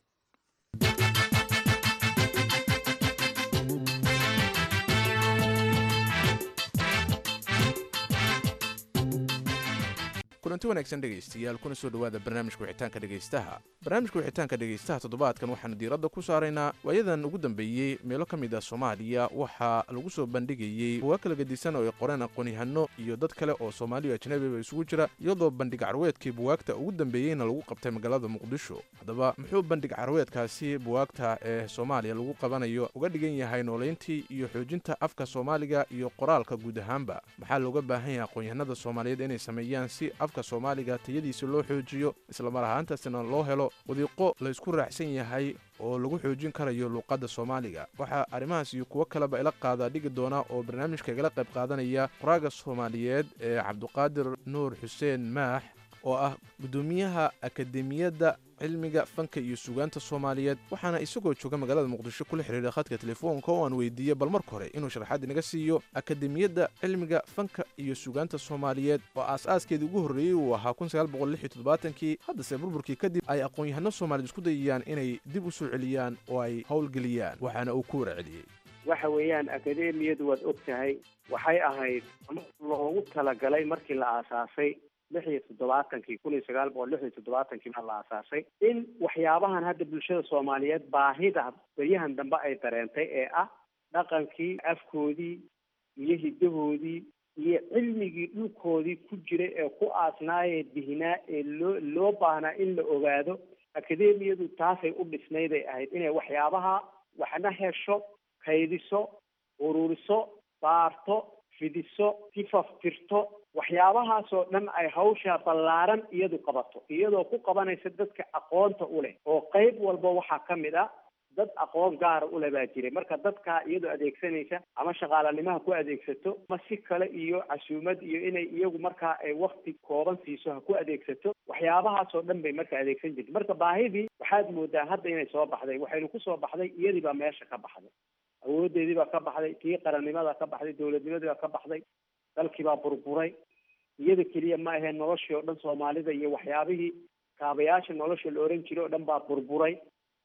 kulanti wanaagsan dhegaystayaal kuna soo dhowaada barnaamijka wixitaanka dhegaystaha barnaamijka wixitaanka dhegaystaha toddobaadkan waxaanu diiradda ku saaraynaa waayadan ugu dambeeyey meelo ka mid ah soomaaliya waxaa lagu soo bandhigayey bugaa kala gedisan oo ay qoreen aqoon-yahano iyo dad kale oo soomaaliya ajnabiba isugu jira iyadoo bandhig carweedkii buwaagta ugu dambeeyeyna lagu qabtay magaalada muqdisho haddaba muxuu bandhig carweedkaasi buwaagta ee soomaaliya lagu qabanayo uga dhigan yahay noolayntii iyo xoojinta afka soomaaliga iyo qoraalka guud ahaanba maxaa looga baahan yahay aqoon-yahanada soomaaliyeed inay sameeyaan si afka soomaaliga tayadiisa loo xoojiyo islamar ahaantaasina loo helo wadiiqo laysku raacsan yahay oo lagu xoojin karayo luuqadda soomaaliga waxaa arrimahaas iyo kuwo kaleba ila qaadaa dhigi doona oo barnaamijka igala qayb qaadanaya qoraaga soomaaliyeed ee cabduqaadir nuur xuseen maax oo ah guddoomiyaha akademiyadda cilmiga fanka iyo sugaanta soomaaliyeed waxaana isagoo jooga magaalada muqdisho kula xiriiray khadka telefoonka oo aan weydiiyey bal marka hore inuu sharaxaad inaga siiyo akademiyadda cilmiga fanka iyo sugaanta soomaaliyeed oo aas-aaskeedii ugu horreeyey uu ahaa kii haddase burburkii kadib ay aqoon-yahano soomaaliyed isku dayayaan inay dib u soo celiyaan oo ay howlgeliyaan waxaana uu ku wara celiyey waxa weeyaan akademiyadu waad og tahay waxay ahayd loogu talagalay markii la aasaasay lix iyo toddobaatankii kun iyo sagaal boqol lix iyo toddobaatankii baa la aasaasay in waxyaabahan hadda bulshada soomaaliyeed baahida beryahan dambe ay dareentay ee ah dhaqankii afkoodii iyo hiddahoodii iyo cilmigii dhulkoodii ku jira ee ku aasnaayee dihinaa ee loo loo baahnaa in la ogaado akademiyadu taasay u dhisnayday ahayd inay waxyaabaha waxna hesho kaydiso ururiso baarto fidiso tifaftirto waxyaabahaasoo dhan ay hawsha ballaaran iyadu qabato iyadoo ku qabanaysa dadka aqoonta u leh oo qayb walba waxaa ka mid ah dad aqoon gaara ule baa jiray marka dadkaa iyadoo adeegsanaysa ama shaqaalanimaha ku adeegsato ama si kale iyo casuumad iyo inay iyagu markaa ay wakti kooban siiso ha ku adeegsato waxyaabahaasoo dhan bay marka adeegsan jirta marka baahidii waxaad moodaa hadda inay soo baxday waxaynu kusoo baxday iyadii baa meesha ka baxday awoodeedii baa ka baxday tii qarannimada ka baxday dowladnimadii baa ka baxday dalkii baa burburay iyada keliya ma aheen noloshii oo dhan soomaalida iyo waxyaabihii kaabayaasha nolosha la oran jiray oo dhan baa burburay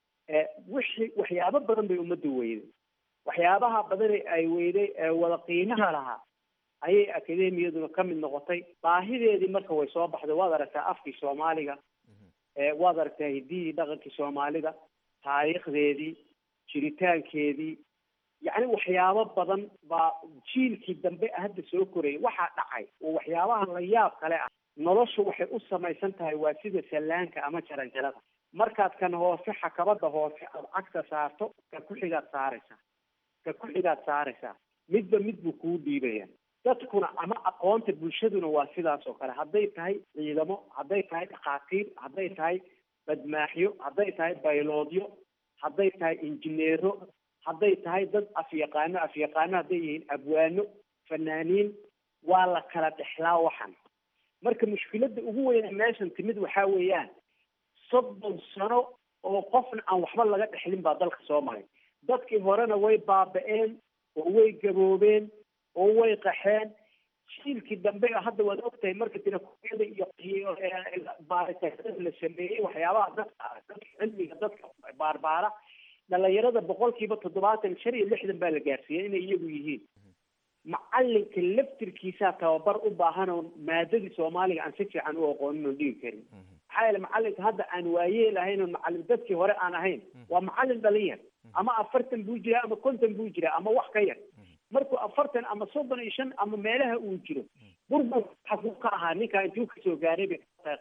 wixii waxyaabo badan bay ummaddu weyday waxyaabaha badane ay weyday ee wada qiimaha lahaa ayay akademiyaduna ka mid noqotay baahideedii marka way soo baxday waad aragtaa afkii soomaaliga waad aragtaa hiddihii dhaqankii soomaalida taariikhdeedii jiritaankeedii yacni waxyaabo badan baa jiilkii dambe hadda soo korayay waxaa dhacay oo waxyaabaha la yaab kale ah noloshu waxay u samaysan tahay waa sida sallaanka ama jaranjarada markaad kan hoose xakabada hoose aad cagta saarto ka ku-xigaad saaraysaa ka ku-xigaad saaraysaa midba mid buu kuu dhiibaya dadkuna ama aqoonta bulshaduna waa sidaas oo kale hadday tahay ciidamo hadday tahay dhakhaatiir hadday tahay badmaaxyo hadday tahay bayloodyo hadday tahay injineero hadday tahay dad afyaqaano afyaqaano hadday yihiin abwaano fanaaniin waa la kala dhexlaa waxan marka mushkiladda ugu weyne meeshan timid waxaa weeyaan soddon sano oo qofna aan waxba laga dhexlin baa dalka soo maray dadkii horena way baaba-een oo way gaboobeen oo way qaxeen jiilkii dambe hadda waad ogtahay marka tirakoyada iyo baaritaanada la sameeyey waxyaabaha dadka dadka cilmiga dadka baarbaara dhalinyarada boqolkiiba toddobaatan shan iyo lixdan baa la gaarsiiyey inay iyagu yihiin macalinka laftirkiisaa tababar u baahan oo maadadii soomaaliga aan si fiican u aqoonin oon dhigi karin maxaa yeele macalinka hadda aan waayeel ahayn oon macalin dadkii hore aan ahayn waa macalin dhalin yar ama afartan buu jiraa ama konton buu jiraa ama wax ka yar markuu afartan ama soddon iyo shan ama meelaha uu jiro burbur xaguu ka ahaa ninkaa intuu kasoo gaaray bay tahay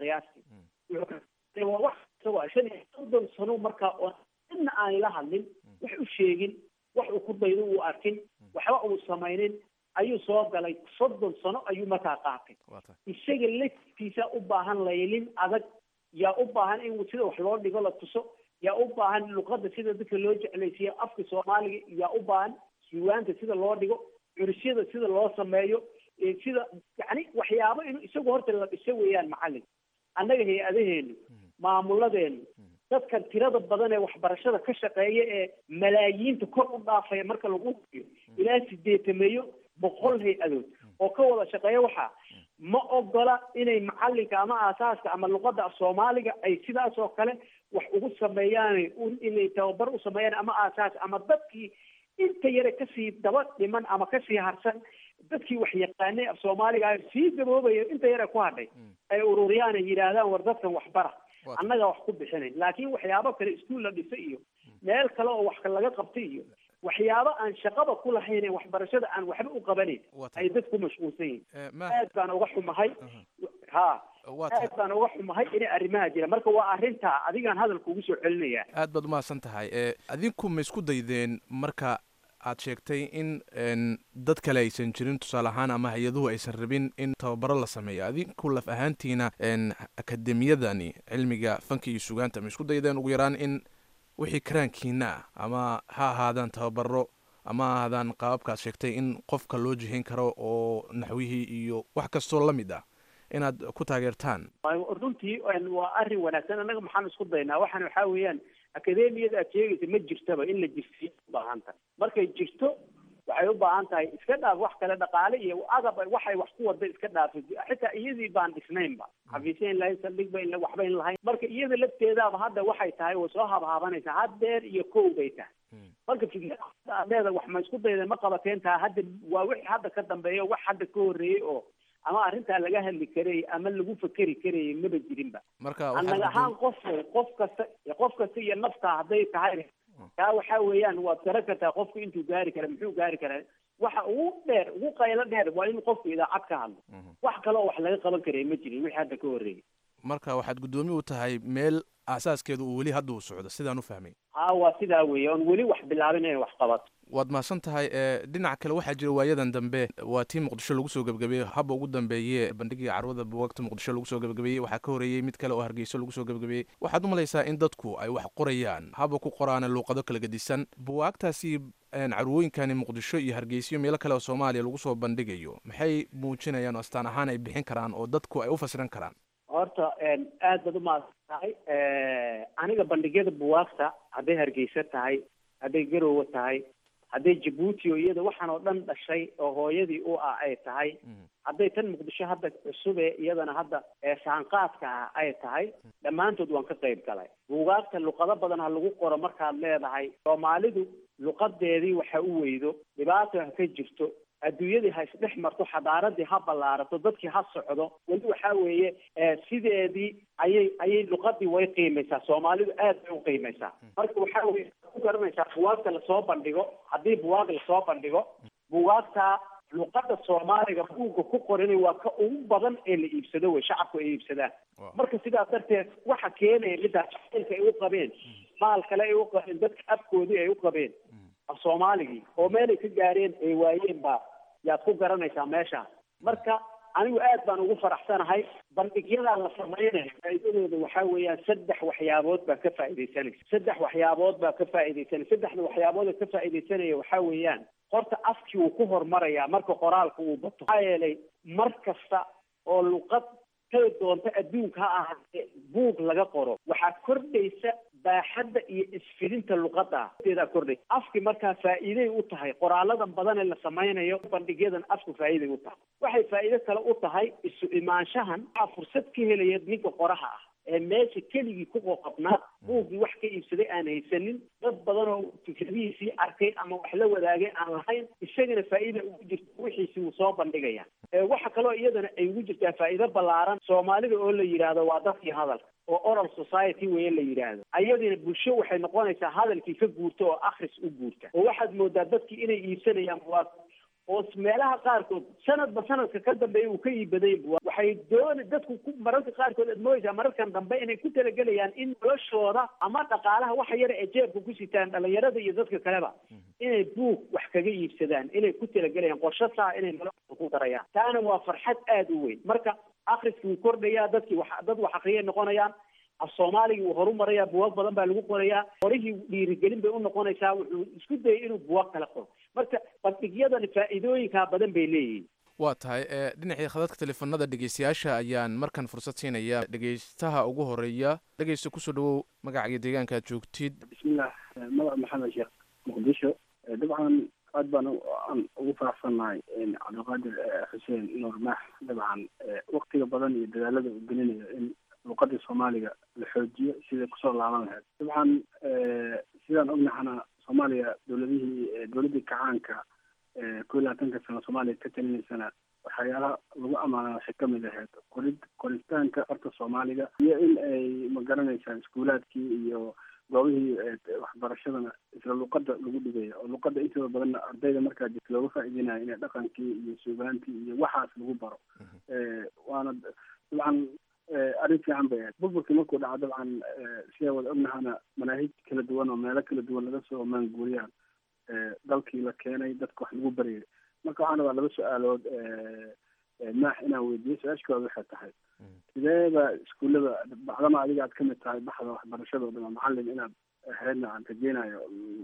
qiyaastii waa wax isagoo shan iyo soddon sano markaa oo cidna aan la hadlin wax u sheegin wax uu ku daydo uu arkin waxba uu samaynin ayuu soo galay soddon sano ayuu markaa qaatay isaga laftiisa u baahan laylin adag yaa u baahan in sida wax loo dhigo la tuso yaa u baahan luqadda sida dadka loo jeclaysiiyo afka soomaaliga yaa u baahan diiwaanta sida loo dhigo curisyada sida loo sameeyo sida yani waxyaabo inuu isagu horta la dhiso weeyaan macalin annaga hay-adaheenu maamuladeenu dadkan tirada badan ee waxbarashada ka shaqeeya ee malaayiinta kor u dhaafaya marka lagu hubiyo ilaa sideetameeyo boqol hay-adood oo ka wada shaqeeya waxaa ma ogola inay macalinka ama aasaaska ama luqadda af soomaaliga ay sidaas oo kale wax ugu sameeyaan inay tababar u sameeyaan ama aasaas ama dadkii inta yare kasii daba dhiman ama kasii harsan dadkii wax yaqaanay af soomaaliga sii gaboobaya inta yare ku hadhay ay ururiyaan ay yidhaahdaan war dadkan waxbara annaga wax ku bixinayn laakiin waxyaabo kale iskuol la dhisa iyo meel kale oo wax laga qabtay iyo waxyaabo aan shaqaba ku lahayn waxbarashada aan waxba u qabanayn ay dad ku mashquulsan yihiin aad baan uga xumahay ha aad baan uga xumahay inay arrimaha jira marka waa arrintaa adigaan hadalka ugu soo celinaya aad baad umahadsan tahay adinku ma isku daydeen marka aad sheegtay in dad kale aysan jirin tusaale ahaan ama hay-aduhu aysan rabin in tababaro la sameeyo adinku laf ahaantiina akademiyadani cilmiga fanka iyo sugaanta ma isku daydeen ugu yaraan in wixii karaankiina ah ama ha ahaadaan tababaro ama ha ahaadaan qaababkaad sheegtay in qofka loo jihin karo oo naxwihii iyo wax kastoo la mid ah inaad ku taageertaan runtii waa arrin wanaagsan annaga maxaan isku daynaa waxaan waxaa weeyaan akademiyada aad sheegaysa ma jirtaba in la jirsiyo ubaahan tahay markay jirto waxay u baahan tahay iska dhaaf wax kale dhaqaale iyo agab waxay wax ku wada iska dhaafay xitaa iyadii baan dhisnaynba xafiisya in lahayn saldhigba in waxba in lahayn marka iyada lafteedaaba hadda waxay tahay way soo habhaabanaysaa haddeer iyo kow bay tahay marka fikrada aad leeda wax ma isku dayda ma qabateen taha hadda waa wixii hadda ka dambeeya wax hadda ka horreeyey oo ama arrintaa laga hadli karayay ama lagu fakeri karayay maba jirinba marka annaga ahaan qof qof kasta qof kasta iyo nafta hadday tahay taa waxaa weeyaan waad garan kartaa qofku intuu gaari kara muxuu gaari karaa waxa ugu dheer ugu qaylo dheer waa in qofku idaacad ka hadlo wax kale oo wax laga qaban karaya ma jirin wixii hadda ka horreeyay marka waxaad guddoomi u tahay meel aasaaskeedu uu weli hadda uu socdo sidaan u fahmay ha waa sidaa weeye oon weli wax bilaabin inay wax qabato waad mahadsan tahay dhinaca kale waxaa jira waayadan dambe waa tii muqdisho lagu soo gebagabeeyey haba ugu dambeeye bandhigii carwada buwagta muqdisho lagu soo gebagabeeyey waxaa ka horeeyey mid kale oo hargeyso lagu soo gebagabeeyey waxaad u malaysaa in dadku ay wax qorayaan haba ku qoraana luuqado kala gedisan buwaagtaasi carwooyinkani muqdisho iyo hargeysiyo meelo kale oo soomaaliya lagu soo bandhigayo maxay muujinayaan oo astaan ahaan ay bixin karaan oo dadku ay u fasiran karaan horta aad baad umahadsan tahay aniga bandhigyada buwaagta hadday hargeysa tahay hadday garowe tahay hadday jabuuti oo iyada waxaan oo dhan dhashay oo hooyadii u ah ay tahay hadday tan muqdisho hadda cusube iyadana hadda saanqaadka ah ay tahay dhammaantood waan ka qayb galay buugaagta luqado badan ha lagu qoro markaad leedahay soomaalidu luqadeedii waxa u weydo dhibaato ha ka jirto adduunyadii ha isdhex marto xadaaradii ha ballaarato dadkii ha socdo weli waxaa weeye sideedii ayay ayay luqadii way qiimaysaa soomaalidu aad bay u qiimaysaa marka waxaa weye ku garanaysaa buwaagta lasoo bandhigo haddii buwaag lasoo bandhigo buwaagta luqada soomaaliga buugga ku qoranay waa ka ugu badan ee la iibsado wey shacabku ay iibsadaan marka sidaas darteed waxa keenaya midaas jacaylka ay u qabeen maal kale ay u qabeen dadka afkoodii ay u qabeen af soomaaligii oo meelay ka gaareen ay waayeen baa yaad ku garanaysaa meesha marka anigu aad baan ugu faraxsanahay bandhigyadaa la samaynayo faa'iidadooda waxaa weeyaan saddex waxyaabood baa ka faa'iidaysanaysa saddex waxyaabood baa ka faa'iidaysanaya saddexda waxyaabood ee ka faa'iidaysanaya waxaa weeyaan horta afkii wuu ku hormarayaa marka qoraalka uu bato maxaa yeelay mar kasta oo luqad kay doonto adduunka ha ahaatee buug laga qoro waxaa kordhaysa baaxadda iyo isfidinta luqadda deedaa kordhaysa afki markaa faa'iiday u tahay qoraaladan badan ee la samaynayo bandhigyadan afku faa'iiday u tahay waxay faa'iido kale u tahay isu imaanshahan waxaa fursad ka helaya ninka qoraha ah ee meesha keligii ku qoqobnaa buuggii wax ka iibsaday aan haysanin dad badan oo fikradihiisii arkay ama wax la wadaagay aan lahayn isagana faa'iida ugu jirta wixiisii wuu soo bandhigaya waxa kaloo iyadana ay ugu jirtaa faa'iido ballaaran soomaalida oo la yidhaahdo waa dadkii hadalka oo oral society weye la yidhaahdo ayadina bulsho waxay noqonaysaa hadalkii ka guurta oo akhris u guurta oo waxaad moodaa dadkii inay iibsanayaan buwaag oo meelaha qaarkood sanadba sanadka ka dambeeya uu ka iibaday buwaag waxay doona dadku ku mararka qaarkood aad mooyeysaa mararkan dambe inay ku talagelayaan in noloshooda ama dhaqaalaha waxa yara ee jeebka ku sitaan dhalinyarada iyo dadka kaleba inay buug wax kaga iibsadaan inay ku talagelayaan qorsho saa inay noloshooda ku darayaan taana waa farxad aada u weyn marka akhriskii wuu kordhayaa dadkii wax dad wax akriyay noqonayaan af soomaaligii wuu horumarayaa buwaag badan baa lagu qorayaa qorihii dhiirigelin bay u noqonaysaa wuxuu isku dayay inuu buwaag kala qoro marka bandhigyadani faa'iidooyinkaa badan bay leeyihiin waa tahay dhinacii khadadka teleefanada dhegeystayaasha ayaan markan fursad siinaya dhegeystaha ugu horeeya dhegeysta kusoo dhawow magaca iyo deegaanka aad joogtid bismillah magac maxamed sheekh muqdisho dabcan aad baan aan ugu faraxsannahay cabdiqaadir xuseen nuur maax dabcan waktiga badan iyo dadaalada uu gelinayo in luqadii soomaaliga la xoojiyo siday kusoo laaban lahayd dabcan sidaan ognahana soomaaliya dowladihii dowladdii kacaanka kow iyo labaatanka sano soomaaliya ka talinaysana waxyaalaha lagu amaana waxay kamid ahayd qorid qoritaanka farta soomaaliga iyo in ay magaranaysaa iskuulaadkii iyo goobihii waxbarashadana isla luqada lagu dhigayo oo luqada intooda badanna ardayda markaa jirta looga faa'iidinayo inay dhaqankii iyo suugaantii iyo waxaas lagu baro waana dabcan arrin fiican bay ahayd burburkii markuu dhaco dabcan sidaa wada ognahana manaahij kala duwan oo meelo kala duwan laga soo maanguuriyaan dalkii la keenay dadka wax lagu baryay marka waxaan rabaa laba su-aalood maax inaan weydiiyo su-aashkooda waxay tahay sideeba iskuullada bacdama adiga aad kamid tahay baxda waxbarashada o dhan macalin inaad ahaydna aan rajeynayo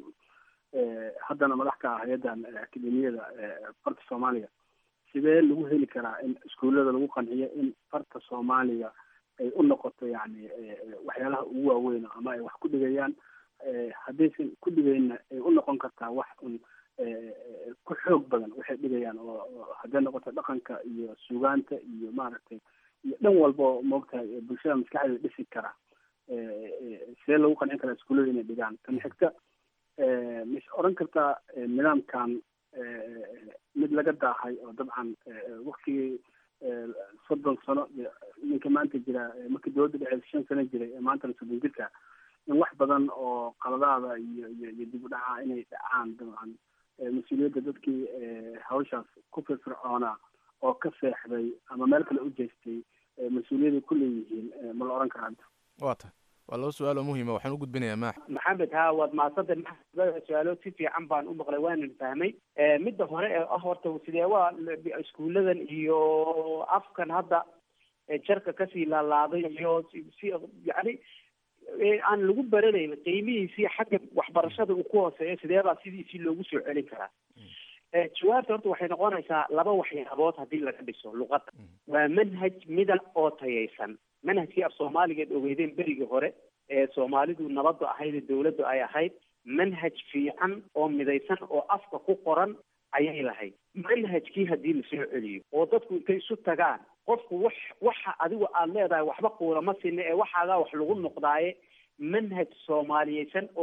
haddana madax ka ah hay-addan akademiyada farta soomaaliga sidee lagu heli karaa in iskuullada lagu qanciyo in farta soomaaliga ay u noqoto yani waxyaalaha ugu waaweyn ama ay wax ku dhigayaan haddaysan ku dhigaynna ay u noqon kartaa wax un ku xoog badan waxay dhigayaan oo hadday noqoto dhaqanka iyo suugaanta iyo maaragtay iyo dhan walba oo moogtahay bulshada maskaxdeeda dhisi kara sidee lagu qancin karaa iskuullada inay dhigaan tan xigta mis oran kartaa nidaamkan mid laga daahay oo dabcan waktigii soddon sano ninka maanta jira markii dowladda dhexeed shan sano jiray ee maantana soddon jirka in wax badan oo qaladaada iyo iyo iyo dib u dhaca inay dhacaan dabcan mas-uuliyadda dadkii hawshaas ku firfircoonaa oo ka seexday ama meel kale u jeestay mas-uuliyadday ku leeyihiin ma la oran karaa waa tahay waa laba su-aal oo muhiima waxaan u gudbinayaa maax maxamed ha waad mahadsantay maxamed su-aalood si fiican baan u maqlay waanan fahmay midda hore ee ah horta sidee waa iskuuladan iyo afkan hadda jarka kasii laalaaday iyo si yani aan lagu baranayn qiimihiisii xagga waxbarashada uu ku hooseeyo sideebaa sidiisii loogu soo celin karaa jawaabta horta waxay noqonaysaa laba waxyaabood haddii laga dhiso luqadda waa manhaj midab oo tayaysan manhajkii af soomaaligeed ogeydeen berigii hore ee soomaalidu nabadda ahayd ee dawladdu ay ahayd manhaj fiican oo midaysan oo afka ku qoran ayay lahayd manhajkii haddii lasoo celiyo oo dadku intay isu tagaan qofku wax waxa adigu aada leedahay waxba kuulama sinna ee waxaagaa wax lagu noqdaaye manhaj soomaaliyeysan oo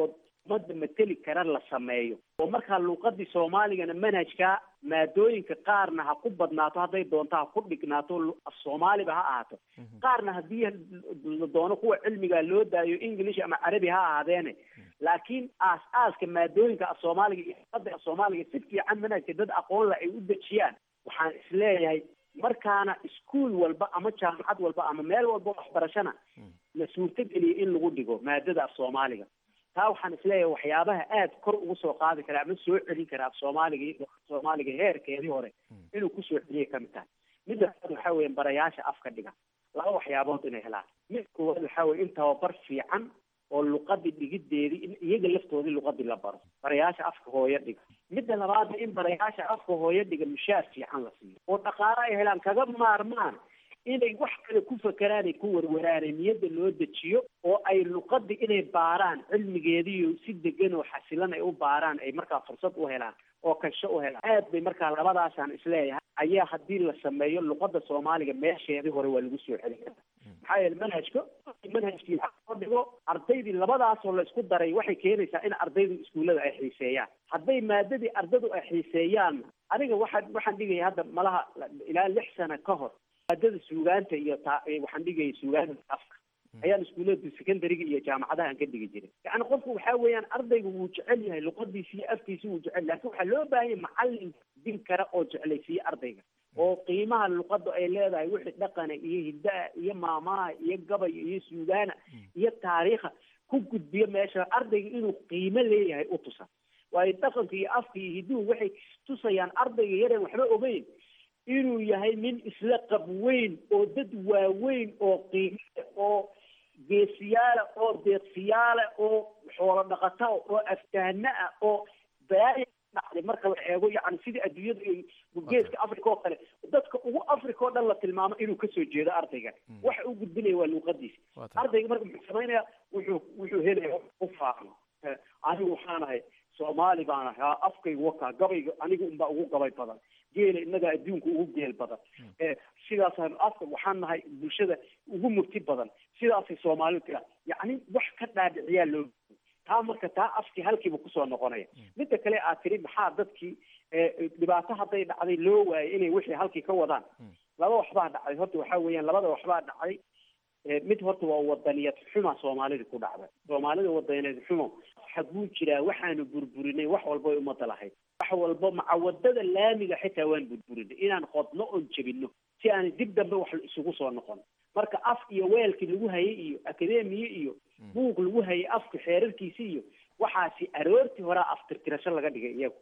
ummadda mateli kara la sameeyo oo markaa luuqadii soomaaligana manhajka maadooyinka qaarna ha ku badnaato hadday doonto ha ku dhignaato af soomaaliba ha ahaato qaarna haddii la doono kuwa cilmiga loo daayo english ama carabi ha ahaadeene laakiin aas aaska maadooyinka af soomaaliga iyo luqada af soomaaliga si fiican manhajka dad aqoon la ay u dejiyaan waxaan isleeyahay markaana iskuol walba ama jaamacad walba ama meel walba waxbarashana la suurtogeliya in lagu dhigo maadada af soomaaliga taa waxaan isleeyahay waxyaabaha aad kor ugu soo qaadi kara ama soo celin kara af soomaaliga iyo soomaaliga heerkeedii hore inuu kusoo celiyay kamid tahay midda labaad waxaa weeye barayaasha afka dhiga laba waxyaabood inay helaan mid koowaad waxaa weye in tababar fiican oo luqadii dhigideedii in iyaga laftoodii luqadii la baro barayaasha afka hooyo dhiga midda labaadna in barayaasha afka hooyo dhiga mushaar fiican la siiyo oo dhaqaale ay helaan kaga maarmaan inay wax kale ku fakeraan ay ku warwaraane niyadda loo dejiyo oo ay luqadii inay baaraan cilmigeediiyo si degan oo xasilan ay u baaraan ay markaa fursad u helaan oo kansho u helaan aad bay markaa labadaasaan isleeyahay ayaa haddii la sameeyo luqada soomaaliga meesheedii hore waa lagu soo celin karaa maxaa yeele manhajka manhajkii loo dhigo ardaydii labadaasoo la isku daray waxay keenaysaa in ardaydu iskuullada ay xiiseeyaan hadday maadadii ardadu ay xiiseeyaan aniga waxaan waxaan dhigaya hadda malaha ilaa lix sano ka hor maadada suugaanta iyo ta waxaan dhigaya suugaanta afka ayaan iskuullada secondariga iyo jaamacadaha aan ka dhigi jiray yacni qofku waxaa weeyaan ardaygu wuu jecel yahay luqadiisi iyo afkiisi wuu jecel laakin waxaa loo baahan yahay macalin din kara oo jeclaysiiye ardayga oo qiimaha luqada ay leedahay wixii dhaqana iyo hiddaha iyo maamaha iyo gabay iyo suugaana iyo taariikha ku gudbiyo meesha ardayga inuu qiimo leeyahay u tusa waayo dhaqanka iyo afka iyo hidduhu waxay tusayaan ardayga yareen waxba ogeyn inuu yahay nin isla qab weyn oo dad waaweyn oo qiime oo geesiyaala oo deeqsiyaala oo xoolo dhaqata oo aftahana ah oo baaya dhacday marka la eego yani sidii adduunyada iyo geeska africa oo kale dadka ugu africa oo dhan la tilmaamo inuu kasoo jeedo ardayga waxa uu gudbinaya waa luuqadiisa ardayga marka muxuu samaynaya wuxuu wuxuu helaya u faano anigu waxaan ahay soomaali baan ahay afkayga wakaa gabayga aniga unbaa ugu gabay badan geela innagaa adduunka ugu geel badan sidaasaan afka waxaan nahay bulshada ugu murti badan sidaasay soomaalidu tiraa yacni wax ka dhaadhiciyaa loo taa marka taa afkii halkiiba kusoo noqonaya midda kale aad tiri maxaa dadkii dhibaato hadday dhacday loo waayay inay wixii halkii ka wadaan laba waxbaa dhacday horta waxaa weeyaan labada waxbaa dhacday mid horta waa wadaniyad xuma soomaalida ku dhacda soomaalida wadaniyad xumo xaguu jiraa waxaanu burburinay wax walba ay umada lahayd wax walba macawadada laamiga xitaa waan burburinay inaan qodno oon jebino si aan dib dambe wax isugu soo noqon marka af iyo weelkii lagu hayay iyo akademiye iyo buug lagu hayay afka xeerarkiisi iyo waxaasi aroortii horaa aftirtirasho laga dhigay iyagu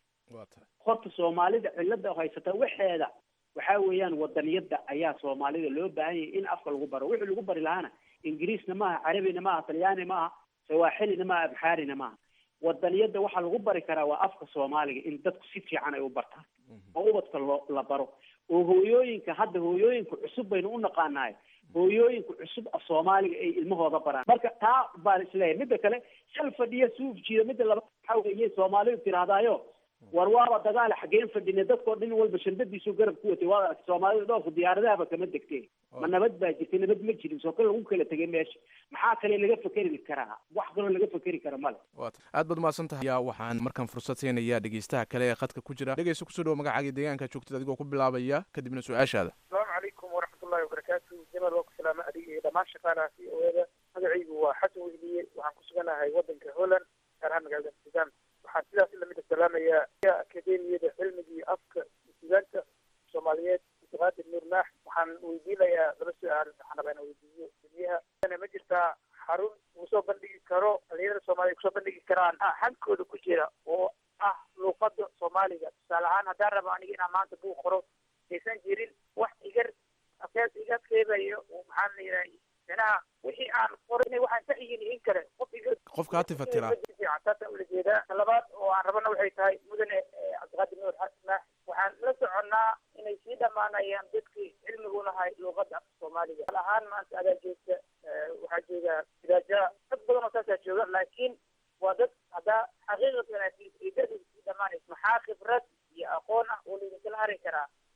horta soomaalida cilada haysata waxeeda waxaa weeyaan wadaniyada ayaa soomaalida loo baahan yahay in afka lagu baro wixii lagu bari lahaana ingiriisna maaha carabina maaha talyaani maaha sawaaxilina maaha abxaarina maaha wadaniyada waxaa lagu bari karaa waa afka soomaaliga in dadku si fiican ay u bartaan oo ubadka loo la baro oo hooyooyinka hadda hooyooyinka cusub baynu u naqaanahay hooyooyinka cusub af soomaaliga ay ilmahooda baraan marka taa baan isleeyahay midda kale shal fadhiya suuf jiida midda laba waxaa weeye soomaalidu tirahdaayo war waaba dagaal xageen fadhine dadkoo dhin walba shandadiisu garab ku watay waa soomaalida dhoofku diyaaradahaba kama degtee ma nabad baa jirtay nabad ma jirin soo kale lagu kala tegay meesha maxaa kale laga fekeri karaa wax kaloo laga fekeri kara male aad baad umahadsan tahay yaa waxaan markaan fursad siinayaa dhegeystaha kale ee khadka ku jira dhegeysta kusoo dhawo magacaaga deegaanka joogtid adigoo ku bilaabaya kadibna su-aashaada asalaamu calaykum waraxmatullahi wabarakaatu jamal waa ku salaama adiga iyo dhammaan shaqaalaha v o eda magacaygu waa xasan wehliye waxaan ku suganahay wadanka holland gaar ahaan magaalada amsterdam waxaan sidaas lamid salaamayaa akademiyada cilmiga iyo afka sugaanta soomaaliyeed abdiqaadir nuur maax waxaan weydiinayaa laba su-aal waxaan rabaa inaan weydiiyo gudmiyaha ma jirtaa xarun uu soo bandhigi karo dhalinyarada soomaaliya kusoo bandhigi karaan xankooda ku jira oo ah luuqada soomaaliga tusaale ahaan haddaan rabo aniga inaan maanta buug qoro aysan jirin wax igar afees iga keebayo maxaan la yidhaha micnaha wixii aan qoray inay waxaan sax yihiin in kale qof iga qofka ha tifatiraa saasaan ula jeedaa ta labaad oo aan rabana waxay tahay mudane cabdiqaadir nuur maax waxaan la soconnaa inay sii dhammaanayaan dadkii cilmigu lahay luuqada afka soomaaliga al ahaan maanta adaa joogta waxaa jooga idaaja dad badan oo saasaa jooga laakiin waa dad haddaa xaqiiqatan idadu sii dhamaanaysa maxaa khibrad iyo aqoon ah oo laydinkala hari karaa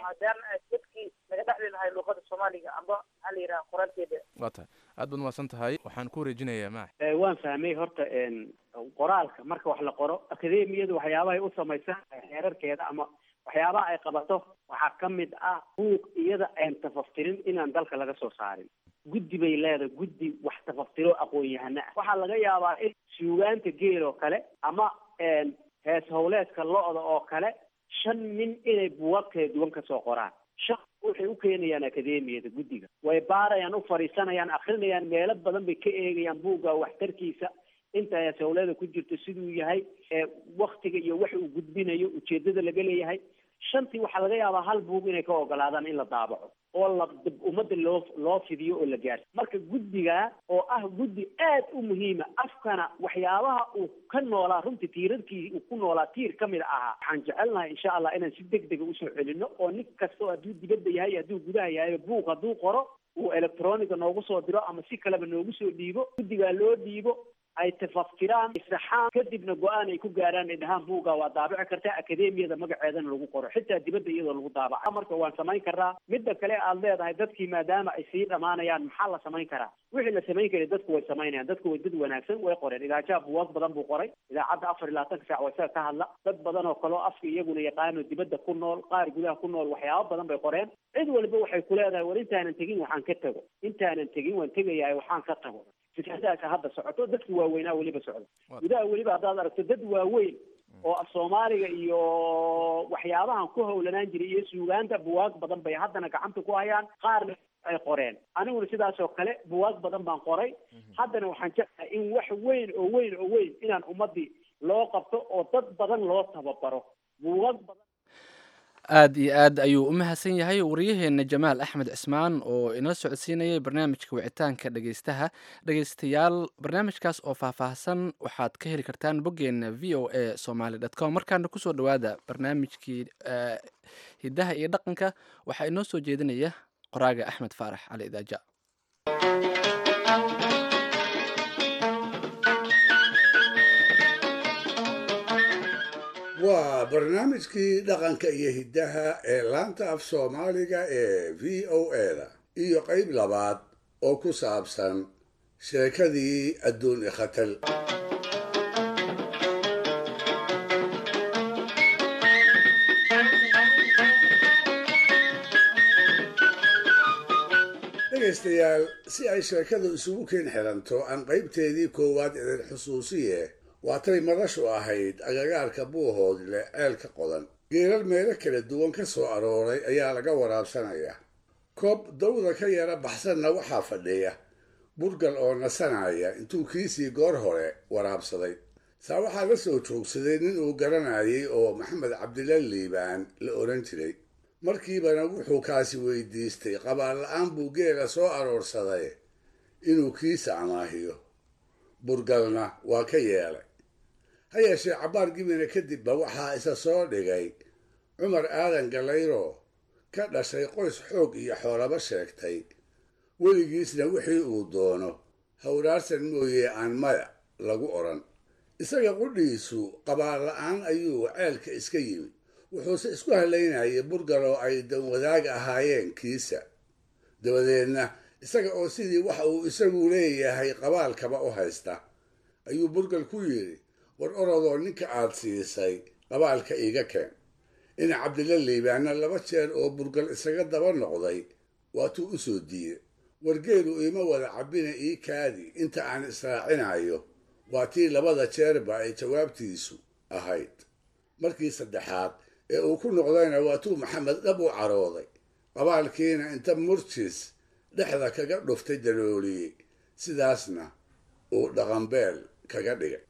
maadaama aad dadkii laga dhexli lahay luuqada soomaaliga amba maxaa la yidhaha qoraalkeeda waa tahay aad baad umahadsan tahay waxaan ku wareejinayaa maax Eh, waan fahmay horta een, qoraalka marka wax la qoro akademiyadu waxyaabahay u samaysan xeerarkeeda ama waxyaabaha ay qabato waxaa ka mid ah buuq iyada aan tafaftirin inaan dalka laga soo saarin guddi bay leedahay guddi wax tafaftiro aqoon-yahano ah waxaa laga yaabaa in suugaanta geel oo kale ama een, hees howleedka lo-da oo kale shan nin inay buugaag kala duwan kasoo qoraan shan waxay u keenayaan akademiyada guddiga way baarayaan u fadhiisanayaan akrinayaan meelo badan bay ka eegayaan buugga waxtarkiisa inta hees howleeda ku jirto siduu yahay ee waktiga iyo wax uu gudbinayo ujeedada laga leeyahay shantii waxaa laga yaabaa hal buug inay ka ogolaadaan in la daabaco oo la ummadda loo loo fidiyo oo la gaarsiyo marka guddiga oo ah guddi aad u muhiima afkana waxyaabaha uu ka noolaa runtii tiirarkii uu ku noolaa tiir ka mid ahaa waxaan jecelnahay insha allah inaan si deg dega usoo celino oo nin kasta oo hadduu dibadda yahay iyo hadduu gudaha yahay buug hadduu qoro uu electroniga noogu soo diro ama si kaleba noogu soo dhiibo guddigaa loo dhiibo ay tafaftiraan isaxaan kadibna go-aan ay ku gaaraan ay dhahaan buugga waa daabici kartaa akademiyada magaceedana lagu qoro xitaa dibadda iyadoo lagu daabaca marka waan samayn karnaa midda kale aad leedahay dadkii maadaama ay sii dhamaanayaan maxaa la samayn karaa wixii la samayn karay dadku way samaynayaan dadku way dad wanaagsan way qoreen idaajaha buwaag badan buu qoray idaacadda afar iyo labaatanka saac waa isaga ka hadla dad badan oo kaleo afka iyaguna yaqaano dibadda ku nool qaar gudaha ku nool waxyaabo badan bay qoreen cid walba waxay ku leedahay war intaanan tegin waxaan ka tago intaanan tegin waan tegayahay waxaan ka tago fikradaasa hadda socoto dadki waaweynaa weliba socdo gudaha weliba haddaad aragto dad waaweyn oo af soomaaliga iyo waxyaabahan ku howlanaan jiray iyo suugaanta buwaag badan bay haddana gacanta ku hayaan qaarna ay qoreen aniguna sidaas oo kale buwaag badan baan qoray haddana waxaan jeclahay in wax weyn oo weyn oo weyn inaan ummadii loo qabto oo dad badan loo tababaro buugaag badan aad iyo aad ayuu u mahadsan yahay waryaheena jamaal axmed cismaan oo inala socodsiinayay barnaamijka wicitaanka dhegeystaha dhegeystayaal barnaamijkaas oo faahfaahsan waxaad ka heli kartaan boggeena v o a somaly dot com markaana kusoo dhawaada barnaamijkii hiddaha iyo dhaqanka waxaa inoo soo jeedinaya qoraaga axmed faarax cali idaaja waa barnaamijkii dhaqanka iyo hiddaha ee laanta af soomaaliga ee v o eda iyo qayb labaad oo ku saabsan sheekadii adduun ikhatal dhegaystayaal si ay sheekadu isugu keen xiranto aan qaybteedii koowaad idin xusuusiye waatay madashu ahayd agagaarka buuhoodle ceelka qodan geelal meelo kala duwan ka soo arooray ayaa laga waraabsanaya koob dawda ka yara baxsanna waxaa fadhiya burgal oo nasanaya intuu kiisii goor hore waraabsaday saa waxaa la soo joogsaday nin uu garanayay oo maxamed cabdila liibaan la odhan jiray markiibana wuxuu kaasi weydiistay qabaal la-aan buu geela soo aroorsaday inuu kiisa amaahiyo burgalna waa ka yeelay ha yeeshee cabbaar gibina kadibba waxaa isa soo dhigay cumar aadan galayro ka dhashay qoys xoog iyo xoolaba sheegtay weligiisna wixii uu doono hawraarsan mooye aan maya lagu odhan isaga qudhiisu qabaal la-aan ayuu ceelka iska yimi wuxuuse isku halaynayay burgal oo ay danwadaag ahaayeen kiisa dabadeedna isaga oo sidii waxa uu isagu leeyahay qabaalkaba u haysta ayuu burgal ku yidhi war orodoo ninka aad siisay qabaalka iiga keen ina cabdila liibaanna laba jeer oo burgal isaga daba noqday waatuu u soo diiday wargeelu iima wada cabbina ii kaadi inta aan israacinayo waa tii labada jeerba ay jawaabtiisu ahayd markii saddexaad ee uu ku noqdayna waatuu maxamed dhab u carooday qabaalkiina inta murjis dhexda kaga dhuftay dalooliyey sidaasna uu dhaqanbeel kaga dhigay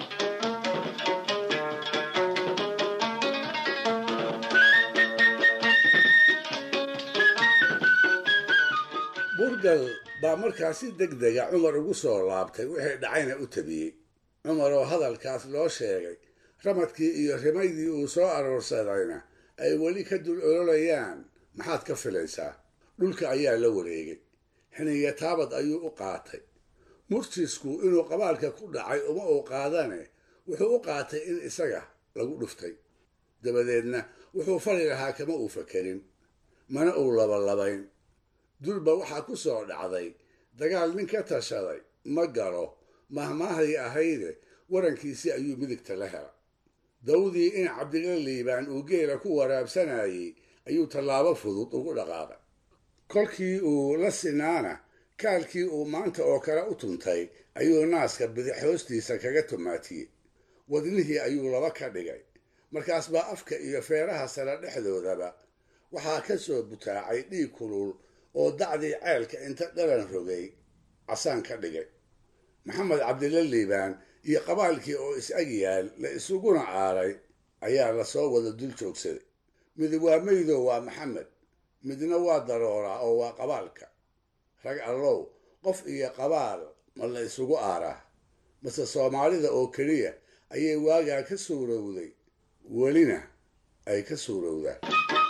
burgal baa markaa si deg dega cumar ugu soo laabtay wixii dhacayna u tabiyey cumar oo hadalkaas loo sheegay ramadkii iyo rimaydii uu soo aroorsadayna ay weli ka dul ololayaan maxaad ka filaysaa dhulka ayaa la wareegay xiniya taabad ayuu u qaatay murjisku inuu qabaalka ku dhacay uma uu qaadane wuxuu u qaatay in isaga lagu dhuftay dabadeedna wuxuu fali lahaa kama uu fakerin mana uu labalabayn durba waxaa ku soo dhacday dagaal nin ka tashaday ma galo mahmaahdii ahayde warankiisii ayuu midigta la hela dawdii in cabdila liibaan uu geela ku waraabsanayey ayuu tallaabo fudud ugu dhaqaaqay kolkii uu la sinaana kaalkii uu maanta oo kale u tuntay ayuu naaska bidix hoostiisa kaga tumaatiyey wadnihii ayuu laba ka dhigay markaas baa afka iyo feeraha sare dhexdoodaba waxaa ka soo butaacay dhiig kulul oo dacdii ceelka inta dhalan rogay casaan ka dhigay maxamed cabdila liibaan iyo qabaalkii oo is-ag yaal la isuguna aaray ayaa lasoo wada dul joogsaday mid waa meydo waa maxamed midna waa darooraa oo waa qabaalka rag allow qof iyo qabaal ma la isugu aaraa mase soomaalida oo keliya ayay waagaa ka suurowday welina ay ka suurowdaan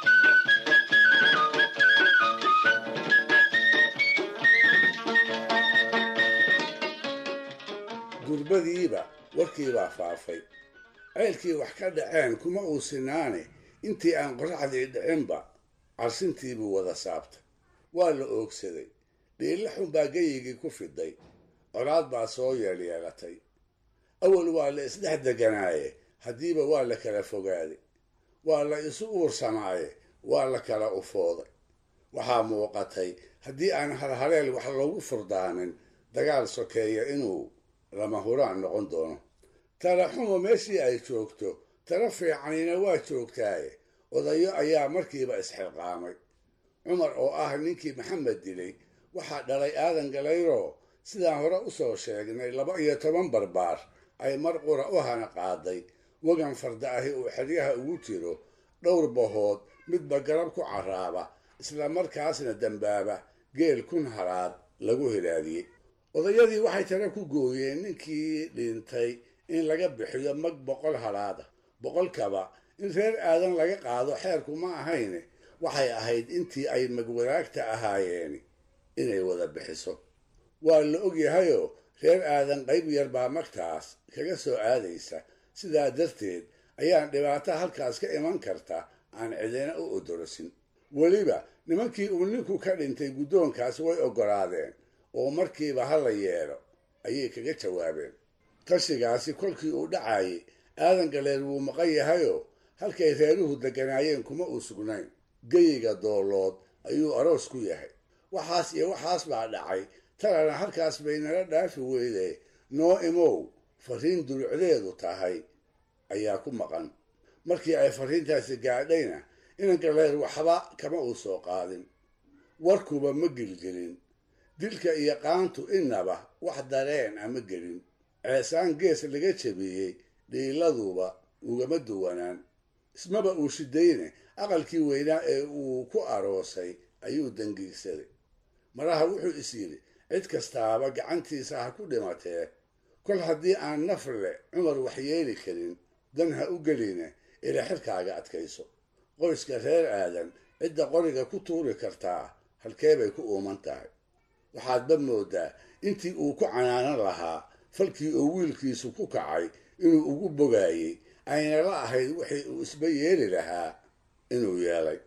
durbadiiba warkiibaa faafay ceelkii wax ka dhaceen kuma uu sinaane intii aan qoraxdii dhicinba carsintiibuu wada saabtay waa la oogsaday dhiilla xun baa geyigii ku fiday colaad baa soo yeelyeelatay awal waa la isdhex deganaaye haddiiba waa la kala fogaaday waa la isu uursamaaye waa la kala ufooday waxaa muuqatay haddii aan halhaleel wax loogu furdaanin dagaal sokeeya inuu lama huraan noqon doono tala xumo meeshii ay joogto tala fiicanina waa joogtaaye odayo ayaa markiiba isxilqaamay cumar oo ah ninkii maxamed dilay waxaa dhalay aadan galayroo sidaan hore u soo sheegnay laba iyo toban barbaar ay mar qura u hana qaaday wagan farda ahi uu xeryaha ugu jiro dhowr bahood midba garab ku carraaba isla markaasna dambaaba geel kun halaad lagu hilaadiyey odayadii waxay tale ku gooyeen ninkii dhintay in laga bixiyo mag boqol halaada boqolkaba in reer aadan laga qaado xeerku ma ahayne waxay ahayd intii ay magwadaagta ahaayeeni inay wada bixiso waa la ogyahayoo reer aadan qayb yar baa magtaas kaga soo aadaysa sidaa darteed ayaan dhibaato halkaas ka iman karta aan cidina u odorosin weliba nimankii uu ninku ka dhintay guddoonkaas way oggolaadeen oo markiiba ha la yeelo ayay kaga jawaabeen tashigaasi kolkii uu dhacayay aadan galeer wuu maqan yahayoo halkay reeruhu degganaayeen kuma uu sugnayn geyiga doolood ayuu aroos ku yahay waxaas iyo waxaas baa dhacay talana halkaas bay nala dhaafi weyde noo imow fariin dulucdeedu tahay ayaa ku maqan markii ay fariintaasi gaadhayna inan galeer waxba kama uu soo qaadin warkuba ma gelgelin dilka iyo qaantu innaba wax dareen ama gelin ceesaan gees laga jabiyey dhiiladuba ugama duwanaan ismaba uu shidayne aqalkii weynaa ee uu ku aroosay ayuu dangiigsaday maraha wuxuu is yidhi cid kastaaba gacantiisa ha ku dhimatee kol haddii aan nafle cumar waxyeeli karin dan ha u geline ila xilkaaga adkayso qoyska reer aadan cidda qoriga ku tuuri kartaa halkee bay ku uuman tahay waxaadba moodaa intii uu ku canaanan lahaa falkii uu wiilkiisu ku kacay inuu ugu bogaayey ayna la ahayd wixii uu isba yeeli lahaa inuu yeelay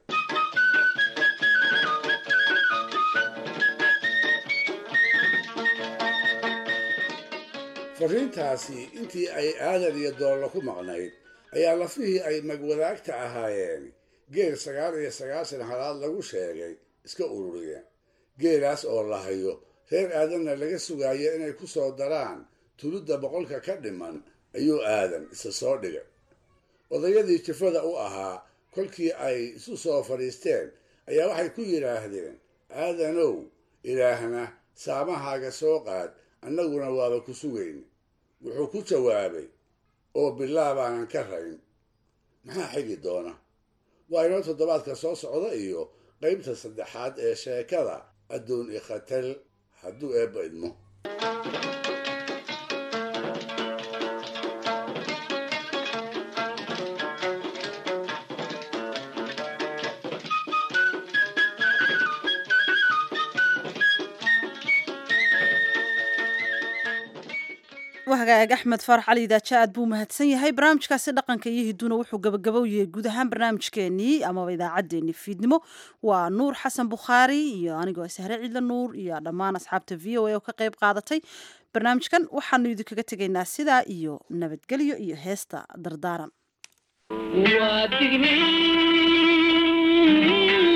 fariintaasi intii ay aadan iyo doollo ku maqnayd ayaa lafihii ay magwadaagta ahaayeen geel sagaal iyo sagaashan halaad lagu sheegay iska ururiyeen geelaas oo la hayo reer aadanna laga sugaayo inay ku soo daraan tulidda boqolka ka dhiman ayuu aadan isa soo dhigay odayadii jifada u ahaa kolkii ay isu soo fadhiisteen ayaa waxay ku yidhaahdeen aadanow ilaahna saamahaaga soo qaad annaguna waaba ku sugayn wuxuu ku jawaabay oo bilaabaanan ka rayn maxaa xigi doona waa inoo toddobaadka soo socda iyo qaybta saddexaad ee sheekada adduun ikhatal hadduu eebba idmo wahagaag axmed faarax cali idaaja aad buu mahadsan yahay barnaamijkaasi dhaqanka iyo hiduuna wuxuu gabagabow yahay guud ahaan barnaamijkeenii amaba idaacaddeenii fiidnimo waa nuur xasan bukhaari iyo anigoo sahre ciidla nuur iyo dhammaan asxaabta v o a oo ka qayb qaadatay barnaamijkan waxaanu idinkaga tegaynaa sidaa iyo nabadgelyo iyo heesta dardaaran waa digniin